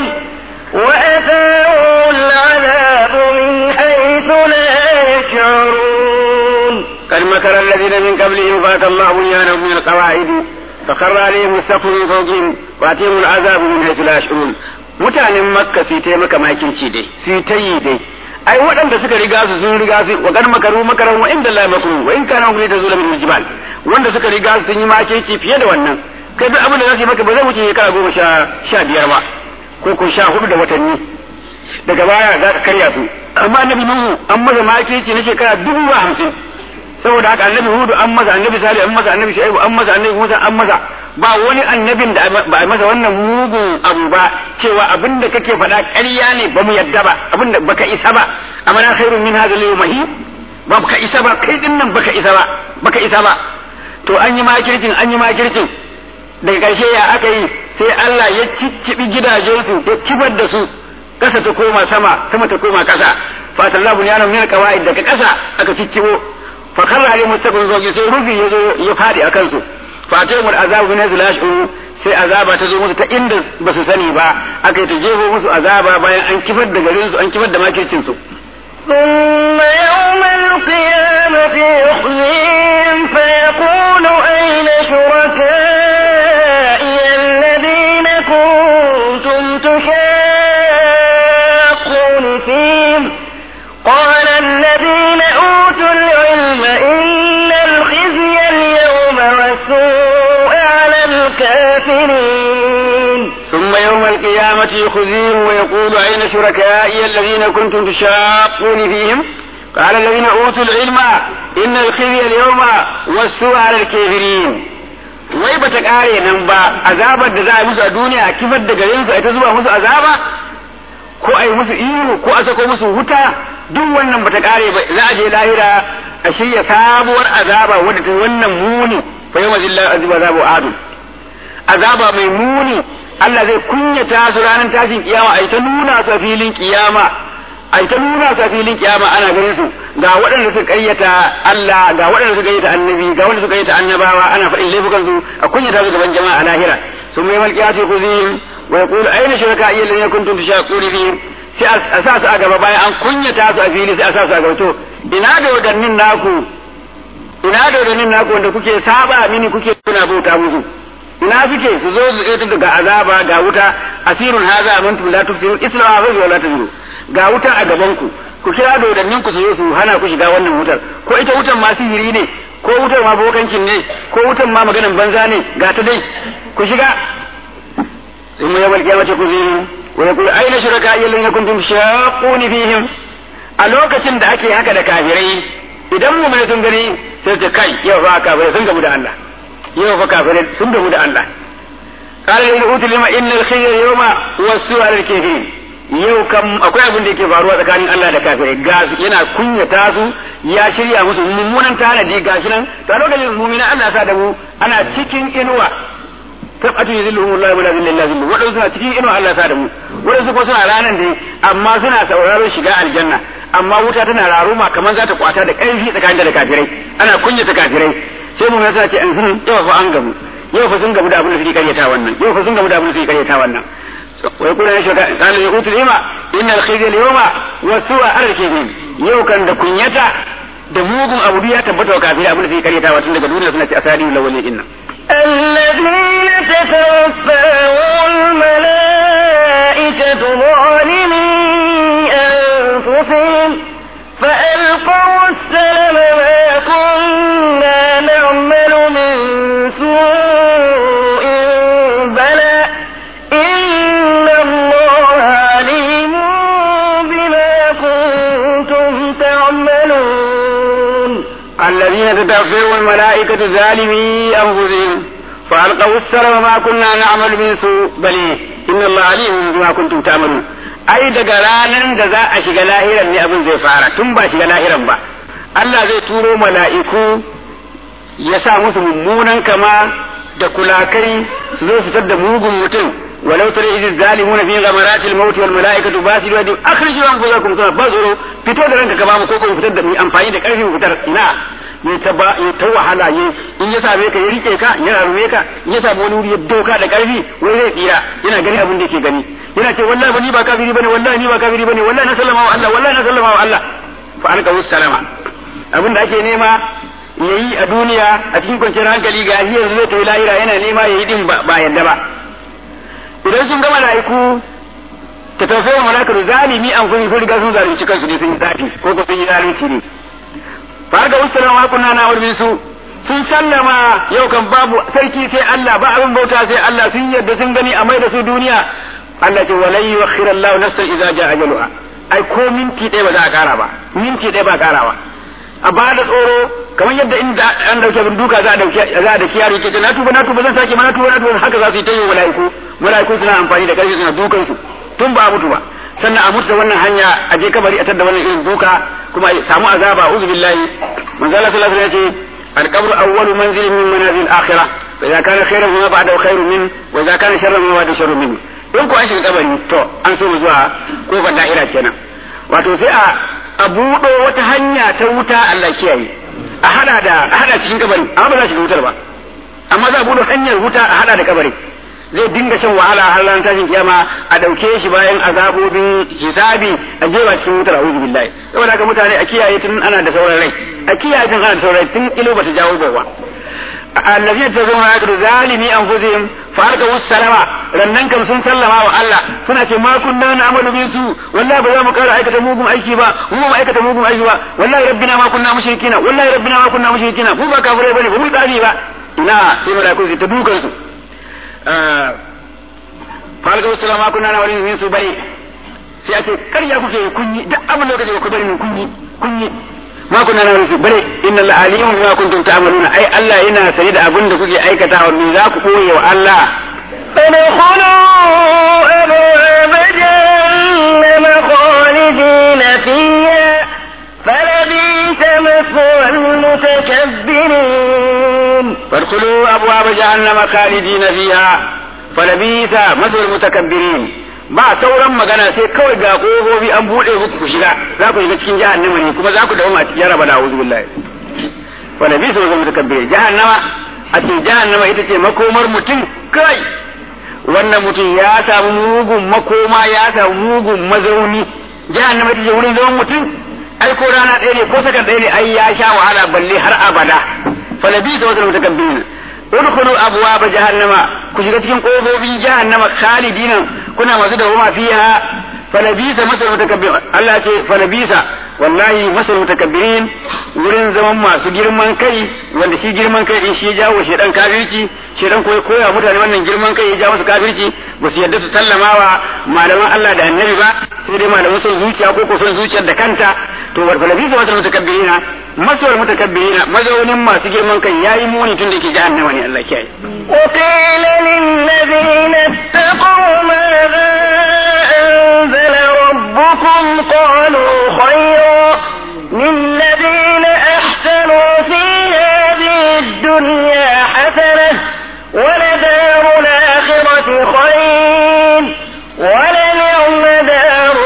وأتاهم العذاب من حيث لا يشعرون قد مكر الذين من قبلهم فأتى الله بنيانهم من القواعد فخر عليهم السقف من فوقهم وأتيهم العذاب من حيث لا يشعرون mutanen makka su ta maka makirci dai su ta yi dai ai waɗanda suka riga su sun riga su wa kan makaru makaran wa inda Allah makru wa in kana hum tazula min jibal wanda suka riga su sun yi makeci fiye da wannan kai duk abin da za su yi maka ba zai wuce shekara goma sha sha biyar ba ko ko sha hudu da watanni daga baya za ka karya su amma annabi nuhu an masa makeci na shekara dubu ba hamsin saboda haka annabi hudu an masa annabi salih an masa annabi shaibu an masa annabi musa an masa ba wani annabin da ba a masa wannan mugun abu ba cewa abin da kake faɗa ƙarya ne ba mu yadda ba abin da baka isa ba amma na khairun min hadha al mahi ba baka isa ba kai din nan baka isa ba baka isa ba to an yi makircin an yi makircin daga ƙarshe ya aka yi sai Allah ya ciccibi gidajensu ya kibar da su ƙasa ta koma sama sama ta koma ƙasa fatallahu bunyanan min alqawaid daga ƙasa aka ciccibo fa karra ali mustaqbil zogi sai rufi ya zo ya fadi a kansu fa ta mu azabu min azlashu sai azaba ta zo musu ta inda ba su sani ba aka yi ta jefo musu azaba bayan an kifar da garin su an kifar da makircin su ثم يوم القيامة يخزيهم فيقول أين شركائي الذين كنتم تشاقون فيهم قال الذين أوتوا العلم إن الخزي اليوم والسوء على الكافرين ثم يوم القيامة يخزيهم ويقول أين شركائي الذين كنتم تشاقون فيهم قال الذين أوتوا العلم إن الخزي اليوم والسوء على الكافرين wai bata kare nan ba azabar da za a yi musu a duniya kifar da garin su a ta zuba musu azaba ko a yi musu ihu ko a sako musu wuta duk wannan bata kare ba za a je lahira a shirya sabuwar azaba wadda ta wannan muni fa yawma zillahi azaba azabu adu azaba mai muni Allah zai kunyata su ranar tashin kiyama ai ta nuna su a filin kiyama ai ta nuna su a filin kiyama ana ganin su ga waɗanda suka kayyata Allah ga waɗanda suka kayyata annabi ga waɗanda suka kayyata annabawa ana faɗin laifukan su a kunyata su gaban jama'a a lahira sun mai malkiyati kuzihim wa yaqulu ayna shuraka'i alladhina kuntum tushaquna fihim sai a sa su a gaba bayan an kunyata su a fili sai a sa su a gaba to ina da wadannin naku ina da wadannin naku wanda kuke saba mini kuke kuna bauta musu ina suke su zo su ita daga azaba ga wuta asirun haza amantum la tufsirun islamu fa wa la tuzuru ga wuta a gaban ku ku kira da wadannin ku su zo su hana ku shiga wannan wutar ko ita wutar ma sihiri ne ko wutar ma bokancin ne ko wutar ma maganan banza ne ga ta dai ku shiga ثم يوم القيامة كذيهم ويقول أين شركائي الذين كنتم شاقون فيهم a lokacin da ake haka da kafirai idan mu mai sun gani sai ce kai yau fa kafirai sun gamu da Allah yau fa kafirai sun gamu da Allah qala lil utul lima innal khayra yawma wasu al kafirin yau kam akwai abin da yake faruwa tsakanin Allah da kafirai ga yana kunyata su ya shirya musu mummunan tanadi gashi nan to a lokacin mu'mina Allah sa da mu ana cikin inuwa tabatu yuzilluhum Allah wala zilla illa zillu wadansu suna cikin inuwa Allah sa da mu wadansu ko suna ranan dai amma suna sauraron shiga aljanna amma wuta tana raruma kamar za ta kwata da ƙarfi tsakanin da kafirai ana kunyata kafirai sai mu yasa ce an yau fa an gamu yau fa sun gamu da abin da suke karyata wannan yau fa sun gamu da abin da suke karyata wannan wai kuna ya shaka kana ya utul ima innal khizya al-yawma wa su'a al-kizim yau kan da kunyata da mugun abu ya tabbata wa kafirai abin da suke karyata tun daga duniya suna ce asadi lawalin inna الذين تتوفاهم الملائكة ظالمي أنفسهم فألقوا السلم ما كنا نعمل من سوء بلى إن الله عليم بما كنتم تعملون الذين تتوفاهم الملائكة ظالمي أنفسهم فألقوا السلم ما كنا نعمل من سوء بل إن الله عليم بما كنتم تعملون ai daga ranar da za a shiga lahiran ne abin zai fara tun ba shiga lahiran ba Allah zai turo mala'iku ya sa musu mummunan kama da kulakai su zo su da mugun mutum walau tare idin zalimuna fi ghamaratil maut wal mala'ikatu basiru yadi akhriju anfusakum kana bazuru fito da ranka ka ba mu ko ko fitar da mu amfani da karfin fitar ina ya ta ba ya ta wahala ya in ya same ka ya rike ka ya rarume ka in ya samu wani wuri ya doka da karfi wai zai tsira yana gani abin da yake gani yana ce wallahi ba ni ba kafiri bane wallahi ni ba kafiri bane wallahi na sallama wa Allah wallahi na sallama wa Allah fa alqa salama abin da ake nema yayi a duniya a cikin kwanciyar hankali ga shi yanzu zai tafi lahira yana nema yayi din ba yadda ba idan sun gama laiku ta tausayin malakar zalimi an kun sun riga sun zalunci kansu ne sun yi zafi ko ko sun yi zalunci ne fa ga usulun wa kunna na wurin su sun sallama yau kan babu sarki sai Allah ba abin bauta sai Allah sun yadda sun gani a mai da su duniya Allah ce walai yuakhir Allah nafsan idza jaa ajaluha ai ko minti ɗaya ba za a kara ba minti ɗaya ba karawa a ba da tsoro kamar yadda in an dauke bin duka za a dauke za a dauki yaro ke na tuba na tuba zan sake ma na tuba na tuba haka za su yi ta yi malaiku malaiku suna amfani da karfi suna dukan su tun ba a mutu ba sannan a mutu da wannan hanya a je kabari a tadda wannan irin duka kuma a samu azaba uzu billahi manzo Allah sallallahu alaihi wasallam ya ce القبر أول منزل من منازل الآخرة فإذا كان خيرا فما بعده خير منه وإذا كان شرا فما بعده شر منه in ku an shiga kabari to an so mu zuwa kofar da'ira kenan wato sai a a buɗo wata hanya ta wuta Allah kiyaye a hada da a hada cikin kabari amma ba za shiga wutar ba amma za a buɗo hanyar wuta a hada da kabari zai dinga shan wahala har ran tashin kiyama a dauke shi bayan azabobin hisabi a jewa cikin wutar a'udhu billahi saboda haka mutane a kiyaye tun ana da sauran rai a kiyaye tun ana da sauran rai tun ilo bata jawo gowa الذين تزون يقول ظالمي انفسهم فارقوا السلام rannan kam sun sallama wa Allah suna ce ma kunna na amalu bin su wallahi ba za mu kara aikata mugun aiki ba mu ba aikata mugun aiki ba wallahi rabbina ma kunna mushrikina wallahi rabbina ma kunna mushrikina mu ba kafirai bane ba mu tsari ba ina sai malaiku su ta dukan su falga wasu ma kunna na wani min su bai sai a ce karya kuke kunyi duk abin da kaje ku bari mun kunyi kunyi ma kunna na rufi bare inna la alimun bima kuntum ta'maluna ai Allah yana sani da abin da kuke aikatawa me za ku koye wa Allah ادخلوا أبواب جهنم خالدين فيها فلبئس مثوى المتكبرين فادخلوا أبواب جهنم خالدين فيها فلبئس مثوى المتكبرين ba sauran magana sai kawai ga kofofi an buɗe muku ku shiga za ku shiga cikin jahannama ne kuma za ku dawo a cikin raba da auzu billahi fa nabi sallallahu alaihi wasallam jahannama a ce jahannama ita ce makomar mutum kai wannan mutum ya samu mugun makoma ya samu mugun mazauni jahannama ita ce wurin zaman mutum ai ko rana ɗaya ne ko sakan ɗaya ne ai ya sha wahala balle har abada fa nabi sallallahu alaihi wasallam udkhulu abwaaba jahannama ku shiga cikin kofofin jahannama khalidina kuna masu da huma fiha falabisa masal mutakabbirin Allah ce falabisa wallahi masal mutakabbirin wurin zaman masu girman kai wanda shi girman kai din shi ya jawo shedan kafirci shedan koyi koya mutane wannan girman kai ya jawo su kafirci ba su yadda su sallama wa malaman Allah da annabi ba sai dai malaman son zuciya ko ko son zuciyar da kanta to falabisa masal mutakabbirina masal mutakabbirina mazaunin masu girman kai yayi muni tun da yake jahannama ne Allah kiyaye وقيل للذين اتقوا ماذا أنزل ربكم قالوا خيرا للذين أحسنوا في هذه الدنيا حسنة ولدار الآخرة خير ولنعم دار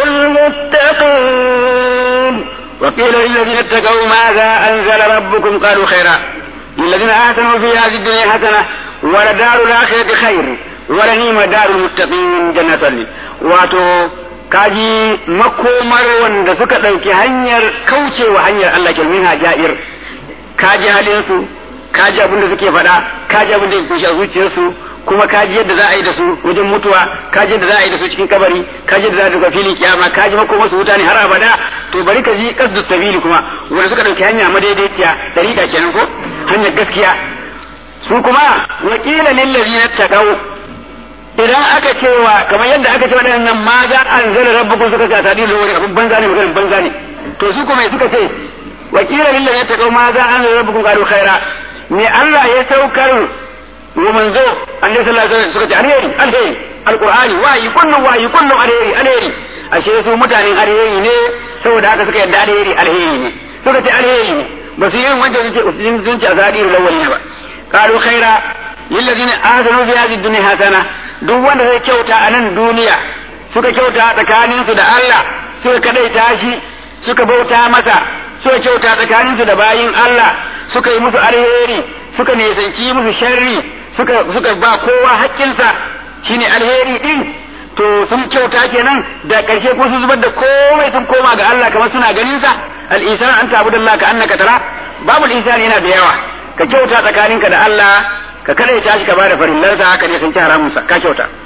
المتقين وقيل للذين اتقوا ماذا أنزل ربكم قالوا خيرا للذين آتنوا في هذه الدنيا حسنة ولدار الآخرة خير ولنعم دار المتقين جنة الله واتو kaji makomar wanda suka ɗauki hanyar kaucewa hanyar Allah ke minha ja'ir kaji halinsu kaji abin da suke faɗa kaji abin da ke kushe a zuciyarsu kuma kaji yadda za a yi da su wajen mutuwa kaji yadda za a yi da su cikin kabari kaji yadda za a duka filin kiyama kaji makomar su wuta ne har abada to bari ka ji kasdu sabili kuma wanda suka ɗauki hanya madaidaiciya dariƙa kenan ko hanyar gaskiya su kuma wakila lillazina taqaw idan aka cewa kamar yadda aka ce waɗannan ma za an zala rabbukum suka ce tadi da wani abin banza ne maganin banza ne to su kuma suka ce wakila lillazina taqaw ma za an zala rabbukum qalu khaira me Allah ya saukar wa manzo annabi sallallahu alaihi wasallam suka ce alheri alheri alqur'ani wayi kullu wayi kullu alheri alheri ashe su mutanen alheri ne saboda haka suka yadda alheri alheri ne suka ce alheri ne ba su yi wancan sun ce sun ce azadi da lawali ba qalu khaira lillazina ahsanu fi hadhihi dunya hasana duk wanda zai kyauta a nan duniya suka kyauta tsakanin su da Allah suka kadaita shi suka bauta masa suka kyauta tsakanin su da bayin Allah suka yi musu alheri suka nisanci musu sharri suka suka ba kowa haƙƙinsa shine alheri din to sun kyauta kenan da ƙarshe ko sun zubar da komai sun koma ga Allah kamar suna ganin sa al-ihsan an ta'budallah ka annaka tara babu al-ihsan yana da yawa ka kyauta tsakaninka da Allah ka kada ya tashi ka bada farillansa haka ne sun ci haramun sa ka kyauta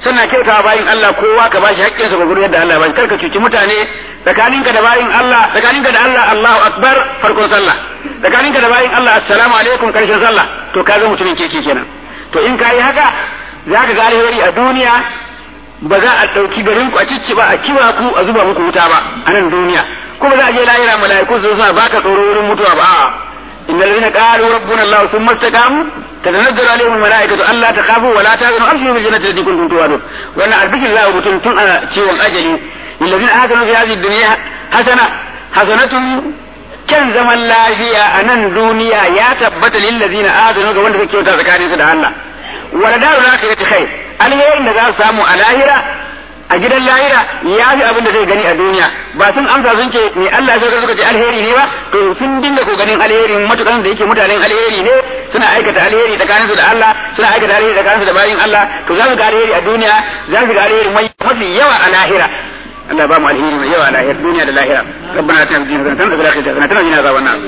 suna kyautawa bayin Allah kowa ka bashi haƙƙinsa ga gurin yadda Allah ya bashi kar ka cuci mutane tsakaninka da bayin Allah tsakaninka da Allah Allahu akbar farkon sallah tsakaninka da bayin Allah assalamu alaikum karshen sallah to ka zama mutumin keke kenan to in ka yi haka za ka ga alheri a duniya ba za a ɗauki garin ku a cicci ba a kiwa ku a zuba muku wuta ba a nan duniya kuma za a je lahira mala'iku su suna baka tsoro wurin mutuwa ba a'a innal ladina qalu rabbuna allah thumma istaqamu tatanazzalu alaihim almalaikatu alla takhafu wa la tahzanu abshiru bil jannati allati kuntum tu'adun wannan albishir za mutum tun a ciwon ajali lillazina ahsanu fi hadhihi dunya hasana hasanatun kyan zaman lafiya a nan duniya ya tabbata lillazina ahsanu ga wanda suke kyauta tsakaninsu da Allah wala darul akhirati khair alherin da za su samu a lahira a gidan lahira ya fi abin da zai gani a duniya ba sun amsa sun ce me Allah sai suka ce alheri ne ba to sun dinga ko ganin alheri matukan da yake mutanen alheri ne suna aikata alheri tsakanin su da Allah suna aikata alheri tsakanin su da bayin Allah to za su ga alheri a duniya za su ga alheri mai mafi yawa a lahira Allah ba mu alheri mai yawa a lahira duniya da lahira rabbana atina fid dunya hasanatan wa fil akhirati hasanatan wa qina adhaban nar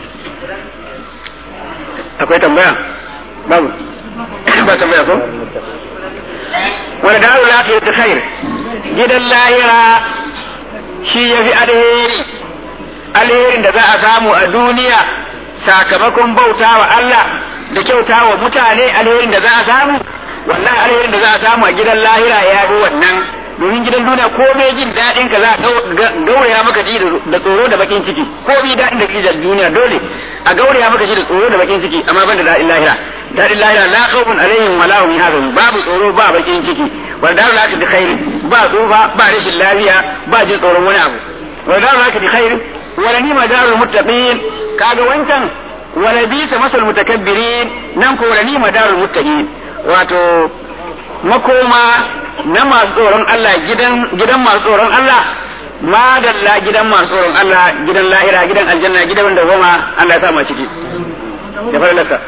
akwai tambaya babu ba tambaya ko wani daru lafiya ta khair gidan lahira shi ya fi alheri alherin da za a samu a duniya sakamakon bauta wa Allah da kyauta wa mutane alherin da za a samu wannan alherin da za a samu a gidan lahira ya fi wannan domin gidan duniya ko bai jin daɗin ka za a gauraya maka ji da tsoro da bakin ciki ko bi daɗin da ke da duniya dole a gauraya maka ji da tsoro da bakin ciki amma ban da daɗin lahira daɗin lahira la khawfun alaihim wa la hum yahzanun babu tsoro ba bakin ciki wa daru la bi khair ba tsufa ba rashin lafiya ba jin tsoron wani abu wa daru la bi khair wa la nima darul muttaqin kaga wancan wa la bisa masal mutakabbirin nan ko la nima darul muttaqin wato makoma na masu tsoron Allah gidan gidan masu tsoron Allah madalla gidan masu tsoron Allah gidan lahira gidan aljanna gidan da goma Allah ya sa mu ciki da fara laka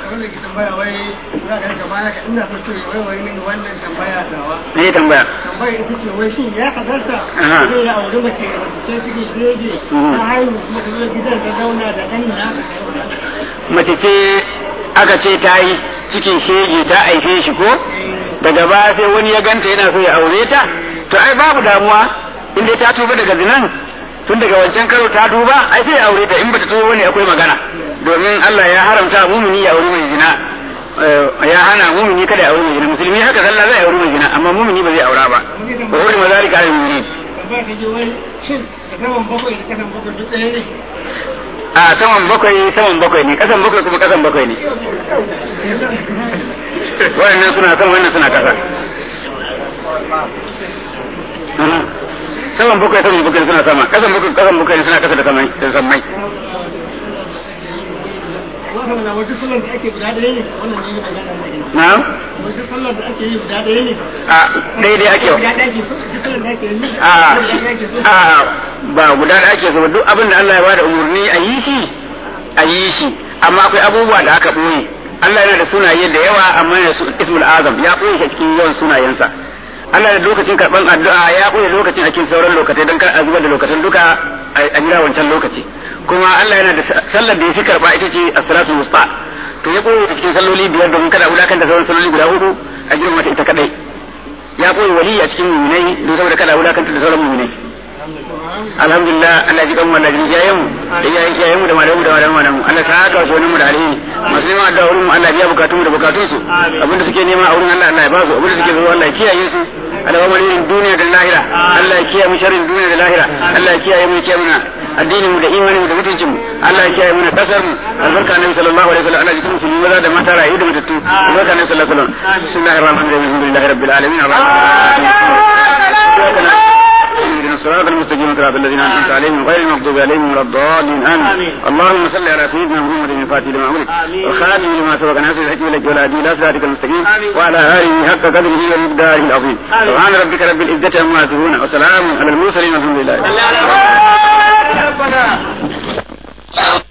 ne tambaya tambaya ita ce wai shin ya hadarta zai ya auri mace mace cikin shirege ta haihu kuma ta zo gidan ta zauna da ɗan na mace ce aka ce ta yi cikin shege ta aife shi ko daga baya sai wani ya ganta yana so ya aure ta to ai babu damuwa in dai ta tuba daga zinan tun daga wancan karo ta tuba ai sai ya aure ta in bata tuba wani akwai magana domin Allah ya haramta mumini ya aure mai zina ya hana mumini kada ya aure mai zina musulmi haka sallah zai aure mai zina amma mumini ba zai aura ba wa hurri mazalika al mu'minin tambaya ta je wai shin da saman bakwai da kasan bakwai duk ɗaya ne a saman bakwai saman bakwai ne kasan bakwai kuma kasan bakwai ne wannan suna sama wannan suna kasa saman bakwai saman bakwai suna sama kasan bakwai kasan bakwai suna kasa da samai da samai wannan na wajen sallar da ake guda ɗaya ne wannan ne magana ne na wajen sallar da ake yi guda ɗaya ne a daidai ake guda ɗaya ke so wajen sallar da ake yi a guda ɗaya ke so a ba guda da ake so ba duk abin da Allah ya bada umarni a yi shi a yi shi amma akwai abubuwa da aka ɓoye Allah yana da sunaye da yawa amma yana da ismul azam ya ɓoye shi cikin yawan sunayensa Allah da lokacin karɓan addu'a ya ɓoye lokacin a cikin sauran lokacin don kar a zubar da lokacin duka a jira wancan lokaci kuma Allah yana da sallar da ya fi karɓa ita ce as-salatu wusta to ya ɓoye ta cikin salloli biyar domin kada a wulakanta sauran salloli guda hudu a jiran mata ita kadai ya ɓoye wali a cikin muminai don saboda kada a wulakanta da sauran muminai alhamdulillah Allah ji kanmu Allah ji iyayen mu da iyayen iyayen mu da malamu da malamu malamu Allah ta haka su mu da alheri masu neman addu'a wurin mu Allah biya bukatun mu da bukatun su abinda suke nema a wurin Allah Allah ya ba su abinda suke zuwa Allah ya kiyaye su Allah ba mu duniya da lahira Allah ya kiyaye mu sharrin duniya da lahira Allah ya kiyaye mu ya kiyaye mu addinin mu da imanin mu da mutuncin mu Allah ya kiyaye mu na kasar mu albarka annabi sallallahu alaihi wasallam Allah ya kiyaye musulmi maza da mata rayu da matattu albarka annabi sallallahu alaihi wasallam bismillahir rahmanir rahim alhamdulillahi rabbil alamin اهدنا الصراط المستقيم صراط الذين انعمت عليهم غير المغضوب عليهم ولا الضالين امين اللهم صل على سيدنا محمد الفاتح لما امرك والخاتم لما سبق ناصر الحكم لك ولا دين لا صراطك المستقيم وعلى اله حق قدره ومقداره العظيم سبحان ربك رب العزه عما يصفون وسلام على المرسلين والحمد لله